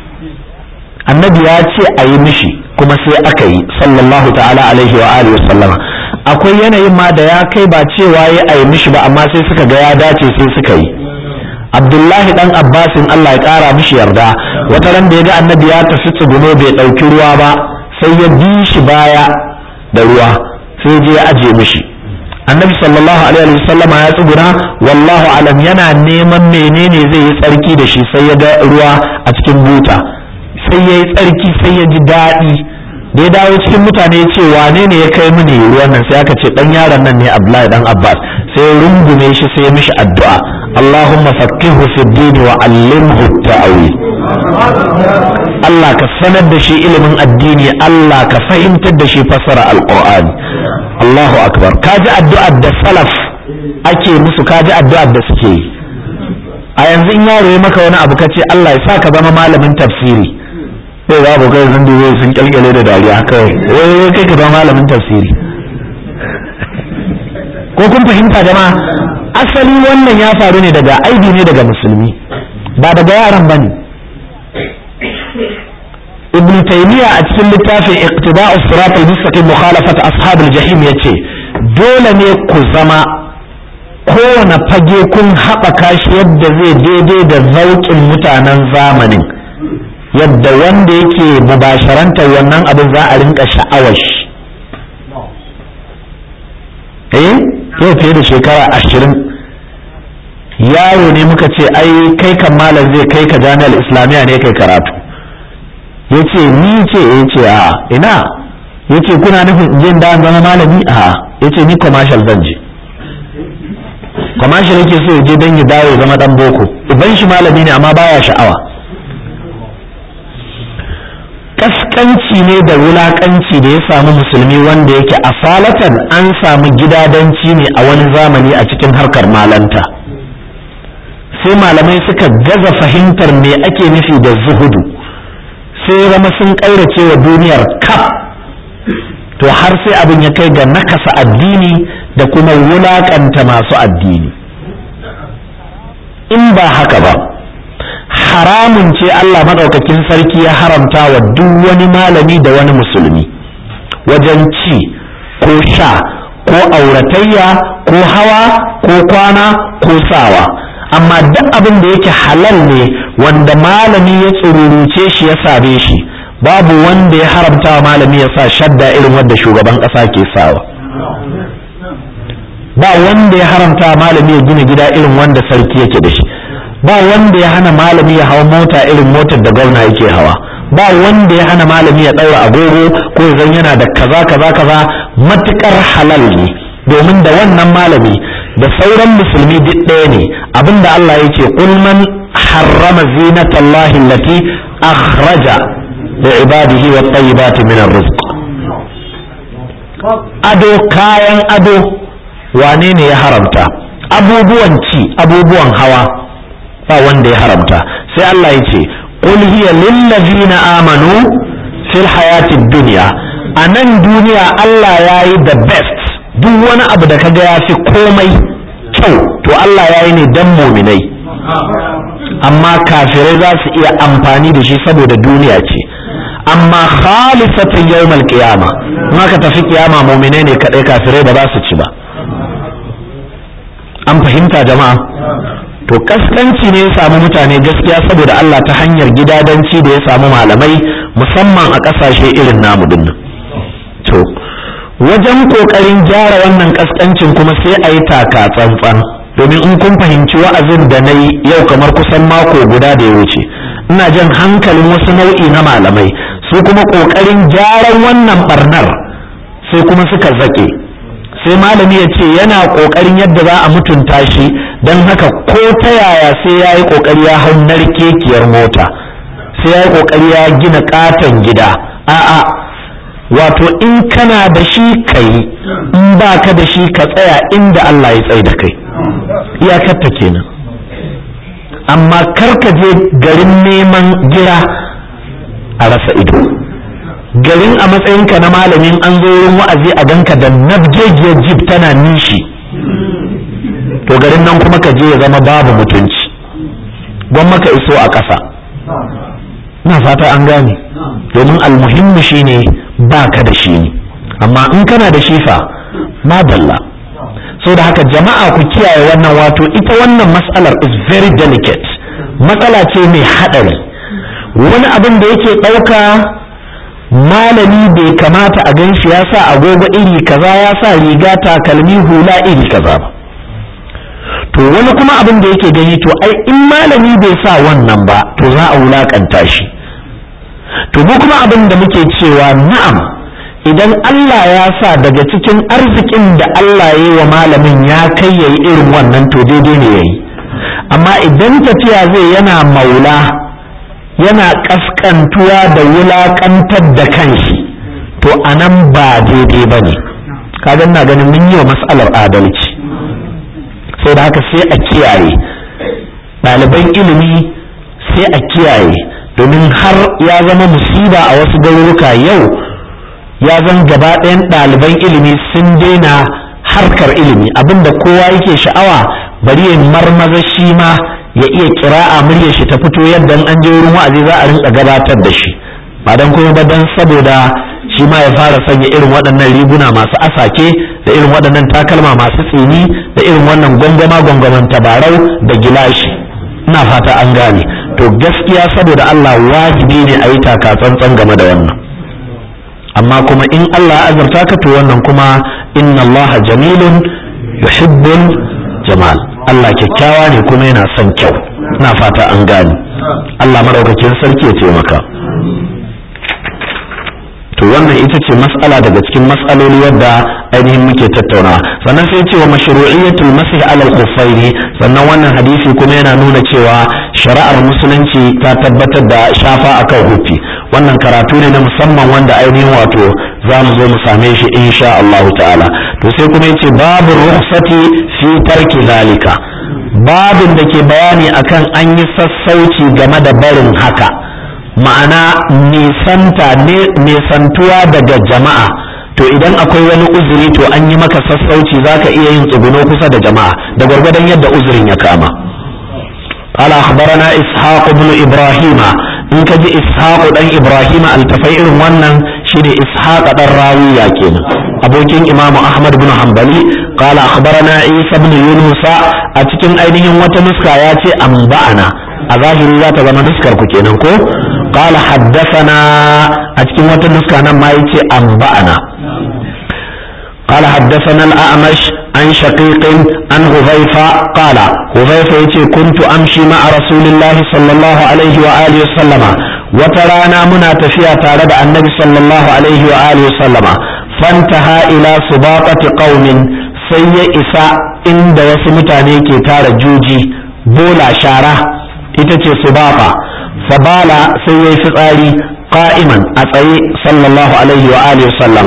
annabi ya ce a yi mishi kuma sai aka yi sallallahu ta'ala alaihi wa alihi wa sallama akwai yanayin ma da ya kai ba cewa ya a yi mishi ba amma sai suka ga ya dace sai suka yi abdullahi dan abbasin allah ya kara mishi yarda wata ran da ya ga annabi ya tafi tsuguno bai ɗauki ruwa ba sai ya bi shi baya da ruwa sai je ya aje mishi annabi sallallahu alaihi wasallam ya tsuguna wallahu alam yana neman menene zai yi tsarki da shi sai ya ga ruwa a cikin buta sai ya yi tsarki sai ya ji daɗi da ya dawo cikin mutane ya ce wane ne ya kai mini ruwan nan sai aka ce dan yaron nan ne abdullahi dan abbas sai rungume shi sai mishi addu'a allahumma faqihu fi dini wa allimhu ta'wil Allah ka sanar da shi ilimin addini Allah ka fahimtar da shi fasara alqur'ani Allahu akbar kaji addu'ar da salaf ake musu kaji addu'ar da suke yi a yanzu in yaro ya maka wani abu kace Allah ya sa ka zama malamin tafsiri sai za ku kai sun dubo sun kyalkyale da dariya kawai wai kai ka zama malamin tafsiri ko kun fahimta jama'a asali wannan ya faru ne daga aibi ne daga musulmi ba daga yaran bane ibn taymiya a cikin littafin iqtida'us sirat al-mustaqim mukhalafat ashab al-jahim yace dole ne ku zama kowane fage kun haɓaka shi yadda zai daidai da zauƙin mutanen zamanin yadda wanda yake mubasharantar wannan abin za a rinka sha'awar shi eh yau fiye da shekara ashirin yaro ne muka ce ai kai kan malam zai kai ka jami'ar islamiyya ne kai karatu ya ce ni ce ya ce a ina ya ce kuna nufin in je da zama malami a ya ce ni commercial zan je commercial yake so ya je don ya dawo ya zama dan boko uban shi malami ne amma baya sha'awa kaskanci ne da wulakanci da ya samu musulmi wanda yake asalatan an samu gidadanci ne a wani zamani a cikin harkar malanta sai malamai suka gaza fahimtar me ake nufi da zuhudu sai zama sun ƙaurace wa duniyar kaf to har sai abin ya kai ga nakasa addini da kuma wulakanta masu addini in ba haka ba haramun ce Allah maɗaukakin sarki ya haramta wa duk wani malami da wani musulmi wajen ci ko sha ko auratayya ko hawa ko kwana ko sawa amma duk abin da yake halal ne wanda malami ya tsururuce shi ya same shi babu wanda ya haramta wa malami ya sa shadda irin wadda shugaban ƙasa ke sawa ba wanda ya haramta malami ya gina gida irin wanda sarki yake da shi ba wanda ya hana malami ya hawa mota irin motar da gwamna yake hawa ba wanda ya hana malami ya ɗaura agogo ko zan yana da kaza kaza kaza matukar halal ne domin da wannan malami da sauran musulmi duk ɗaya ne abinda Allah ya ce qul man harrama zinatallahi allati akhraja li ibadihi wat tayyibati min rizq ado kayan ado wane ne ya haramta abubuwan ci abubuwan hawa ba wanda ya haramta sai Allah ya ce qul hiya lil ladzina amanu fil hayatid dunya a nan duniya Allah ya yi the best duk wani abu da kaga ya fi komai kyau to Allah ya yi ne dan muminai amma kafirai za su iya amfani da shi saboda duniya ce amma khalisatan yawmal qiyama in aka tafi kiyama muminai ne kadai kafirai ba za su ci ba an fahimta jama'a to kaskanci ne ya samu mutane gaskiya saboda Allah ta hanyar gidadanci da ya samu malamai musamman a ƙasashe irin namu dinnan to wajen ƙoƙarin gyara wannan kaskancin kuma sai a yi taka tsantsan domin in kun fahimci wa'azin da na yi yau kamar kusan mako guda da ya wuce ina jan hankalin wasu nau'i na malamai su kuma ƙoƙarin gyaran wannan barnar sai kuma suka zake sai malami ya ce yana ƙoƙarin yadda za a mutunta shi don haka ko ta yaya sai ya yi ƙoƙari ya hau narkekiyar mota sai ya yi ƙoƙari ya gina ƙaton gida a'a wato in kana da shi ka yi in ba ka da shi ka tsaya inda Allah ya tsaye da kai iyakarta kenan amma kar ka je garin neman gira a rasa ido garin a matsayinka na malamin an zo wurin wa'azi a ganka da nabjejiyar jib tana nishi to garin nan kuma ka je ya zama babu mutunci gwamma ka iso a ƙasa na fata an gane domin almuhimmi shine ba ka da shi ne amma in kana da shi fa madalla so da haka jama'a ku kiyaye wannan wato ita wannan matsalar is very delicate matsala ce mai haɗari wani abin da yake ɗauka malami bai kamata a gan shi ya sa agogo iri kaza ya sa riga takalmi hula iri kaza ba to wani kuma abin da yake gani to ai in malami bai sa wannan ba to za a wulakanta shi to mu kuma abin da muke cewa na'am idan Allah ya sa daga cikin arzikin da Allah ya yi wa malamin ya kai yayi irin wannan to daidai ne yayi amma idan tafiya zai yana maula yana kaskantuwa da wulakantar da kanshi to anan ba daidai ba ne kaga na ganin mun yi wa mas'alar adalci sai da haka sai a kiyaye ɗaliban ilimi sai a kiyaye domin har ya zama musiba a wasu garuruka yau ya zan gaba ɗayan ɗaliban ilimi sun daina harkar ilimi abinda kowa yake sha'awa bari ya marmaza shi ma ya iya kira'a muryar shi ta fito yadda an je wurin wa'azi za a rinka gabatar da shi ba dan kuma ba dan saboda shi ma ya fara sanya irin waɗannan riguna masu asake da irin waɗannan takalma masu tsini da irin wannan gwangwama gwangwaman tabarau da gilashi ina fata an gane to gaskiya saboda Allah wajibi ne a yi taka tsantsan game da wannan amma kuma in Allah ya azurta ka to wannan kuma inna Allah jamilun yuhibbul jamal Allah kyakkyawa ne kuma yana son kyau ina fata an gane Allah madaukakin sarki ya taimaka to wannan ita ce mas'ala daga cikin mas'aloli wadda ainihin muke tattauna sannan sai ce wa mashru'iyyatul masih alal khuffaini sannan wannan hadisi kuma yana nuna cewa shari'ar musulunci ta tabbatar da shafa akan hufi wannan karatu ne na musamman wanda ainihin wato za mu zo mu same shi insha Allah ta'ala to sai kuma yace babu rukhsati fi tarki zalika babin da ke bayani akan an yi sassauci game da barin haka ma'ana nisanta nisantuwa daga jama'a to idan akwai wani uzuri to an yi maka sassauci zaka iya yin tsuguno kusa da jama'a da gwargwadon yadda uzurin ya kama قال أخبرنا إسحاق بن إبراهيم إن كجي إسحاق بن إبراهيم التفير ونن شيني إسحاق بن راوية كينا أبوكين إمام أحمد بن حنبلي قال أخبرنا عيسى بن يونس أتكين أينهم وتنسكا ياتي أنبأنا أظاهر ذات زمان نسكر كينا كو قال حدثنا أتكين وتنسكا نما يتي أنبأنا قال حدثنا الأعمش عن شقيق عن هذيفة قال هذيفة يتي كنت أمشي مع رسول الله صلى الله عليه وآله وسلم وترانا منا تفيا تارد النبي صلى الله عليه وآله وسلم فانتهى إلى سباطة قوم سي إساء عند وسمتاني كي تار جوجي بولا شارة إتتي سباطة فبال سي فقالي قائما أتي صلى الله عليه وآله وسلم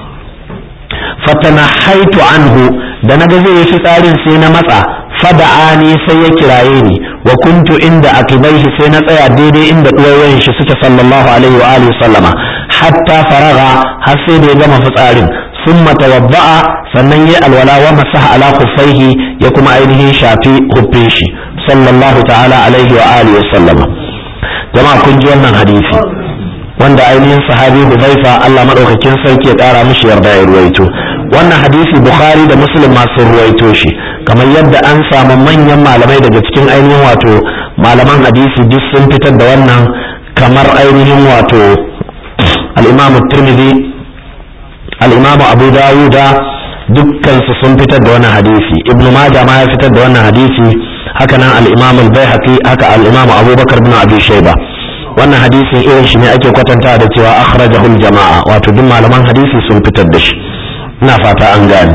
fatanahaitu anhu da naga zai yi fitsarin sai na matsa fada'ani sai ya kiraye ni wa kuntu inda akibaihi sai na tsaya daidai inda duwayoyin shi suke sallallahu alaihi wa alihi sallama hatta faraga har sai da ya gama fitsarin summa tawadda'a sannan ya alwala wa masaha ala kuffaihi ya kuma ainihin shafi huffin shi sallallahu ta'ala alaihi wa alihi sallama jama'a kun ji wannan hadisi wanda ainihin sahabi Hudhaifa Allah madaukakin sarki ya kara mishi yarda ya ruwaito wannan hadisi Bukhari da Muslim masu ruwaito shi kamar yadda an samu manyan malamai daga cikin ainihin wato malaman hadisi duk sun fitar da wannan kamar ainihin wato al-Imam Tirmidhi al-Imam Abu Dawud dukkan su sun fitar da wannan hadisi Ibn Majah ma ya fitar da wannan hadisi haka nan al-Imam al-Baihaqi haka al-Imam Abubakar bin Abi Shayba wannan hadisin irin shi ne ake kwatanta da cewa akhrajahul jama'a wato duk malaman hadisi sun fitar da shi ina fata an gane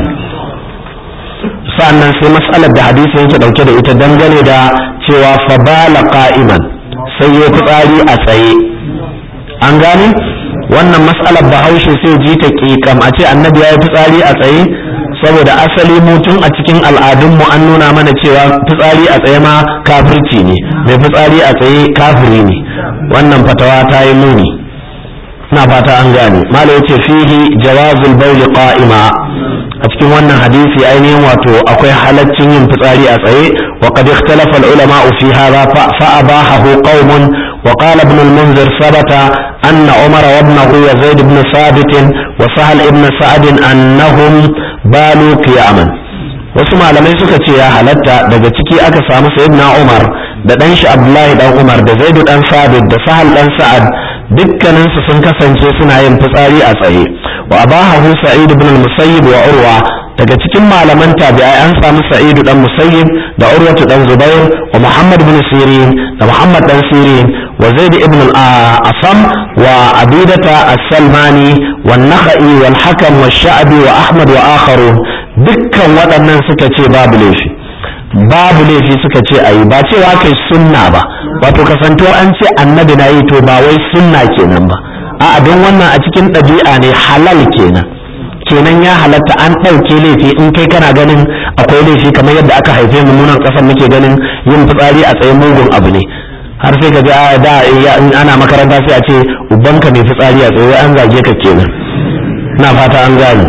sa'annan sai mas'alar da hadisin yake dauke da ita dangane da cewa fabala qa'iman sai ya fitsari a tsaye an gane wannan mas'alar bahaushe sai ji ta kikam a ce annabi ya yi fitsari a tsaye saboda asali mutum a cikin al'adunmu an nuna mana cewa fitsari a tsaye ma kafirci ne mai fitsari a tsaye kafiri ne wannan fatawa ta yi muni ina fata an gane mala yace fihi jawazul bawl qa'ima a cikin wannan hadisi ainihin wato akwai halaccin yin fitsari a tsaye wa qad ikhtalafa al ulama fi hadha fa abahahu qaumun wa qala ibn al munzir sabata anna umar wa ibnahu yazid ibn sabit wa sahal ibn sa'd annahum balu qiyaman wasu malamai suka ce ya halatta daga ciki aka samu sayyidina umar da dan shi abdullahi dan umar da zaidu dan sabit da sahal dan sa'ad dukkaninsu sun kasance suna yin fitsari a tsaye wa abahahu sa'id ibn al-musayyib wa urwa daga cikin malaman tabi'ai an samu sa'id dan musayyib da urwatu dan zubair wa muhammad ibn sirin da muhammad dan sirin wa zaid ibn al-asam wa abidata as-salmani wa nakhai wal hakam wa sha'bi wa ahmad wa akharun dukkan waɗannan suka ce babu laifi babu laifi suka ce ayi ba cewa kai sunna ba wato kasantuwar an ce annabi na yi to ba wai sunna kenan ba a don wannan a cikin ɗabi'a ne halal kenan kenan ya halatta an ɗauke laifi in kai kana ganin akwai laifi kamar yadda aka haife mu munan ƙasar muke ganin yin fitsari a tsaye mugun abu ne har sai ka ji a da in ana makaranta sai a ce ubanka mai fitsari a tsaye an zage ka kenan na fata an gane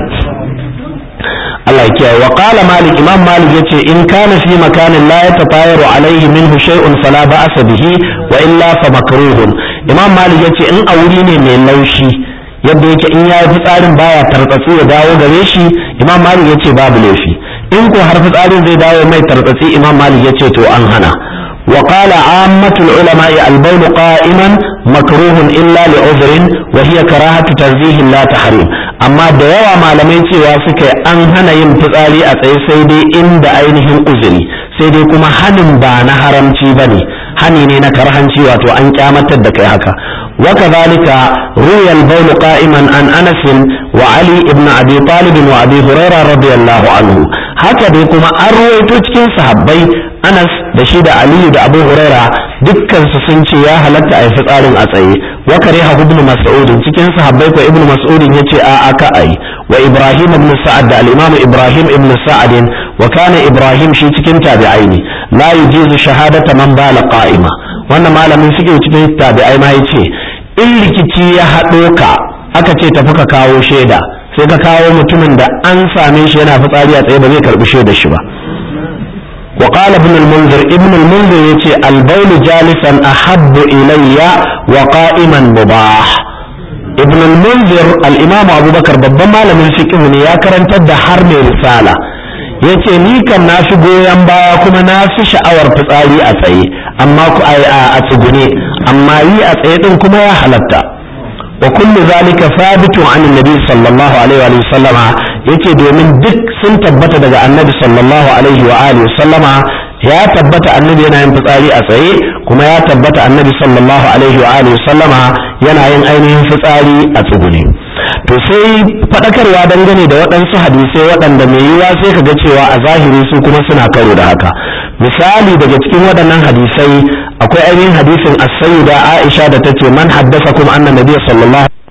Allah ya kiyaye wa qala malik imam malik yace in kana fi makanin la yatatayaru alaihi minhu shay'un fala ba'sa bihi wa illa fa makruhun imam malik yace in a wuri ne mai laushi yadda yake in yayi fitsarin baya tartsatsi ya dawo gare shi imam malik yace babu laifi in ko har fitsarin zai dawo mai tartsatsi imam malik yace to an hana وقال عامة العلماء البول قائما مكروه إلا لعذر وهي كراهة تنزيه لا تحريم amma da yawa malamai cewa suka an hana yin fitsari a tsaye sai dai inda ainihin uzuri sai dai kuma hanin ba na haramci ba ne hani ne na karhanci wato an kyamatar da kai haka وكذلك روي البول قائما عن انس وعلي بن ابي طالب وابي هريره رضي الله عنه هكذا كما ارويتو cikin sahabbai Anas da shi da Aliyu da Abu Huraira dukkan su sun ce ya halatta a yi fitsarin a tsaye wa kariha ibn Mas'ud cikin sahabbai ko ibn Mas'ud yace a aka ai wa Ibrahim ibn Sa'ad da al-Imam Ibrahim ibn Sa'ad wa kana Ibrahim shi cikin tabi'ai ne la yujizu shahadata man bala qa'ima wannan malamin suke cikin tabi'ai ma yace in rikici ya haɗo ka aka ce tafi ka kawo shaida sai ka kawo mutumin da an same shi yana fitsari a tsaye ba zai karbi shaidar shi ba وقال ابن المنذر ابن المنذر يتي البول جالسا أحب إلي وقائما مباح ابن المنذر الإمام أبو بكر babban malamin fiqh ne ya karantar da har mai risala yace ni kan na fi goyon baya kuma na fi sha'awar fitsari a tsaye amma ku a tsugune amma yi a tsaye din kuma ya halatta wa kullu zalika thabitu an annabi sallallahu alaihi wa sallama yace domin duk sun tabbata daga annabi sallallahu alaihi wa alihi sallama ya tabbata annabi yana yin fitsari a tsaye kuma ya tabbata annabi sallallahu alaihi wa alihi sallama yana yin ainihin fitsari a tsugune to sai fadakarwa dangane da waɗansu hadisai waɗanda mai yiwa sai ka ga cewa a zahiri su kuma suna karo da haka misali daga cikin waɗannan hadisai akwai ainihin hadisin as-sayyida Aisha da tace man haddasa kuma anna nabiyyu sallallahu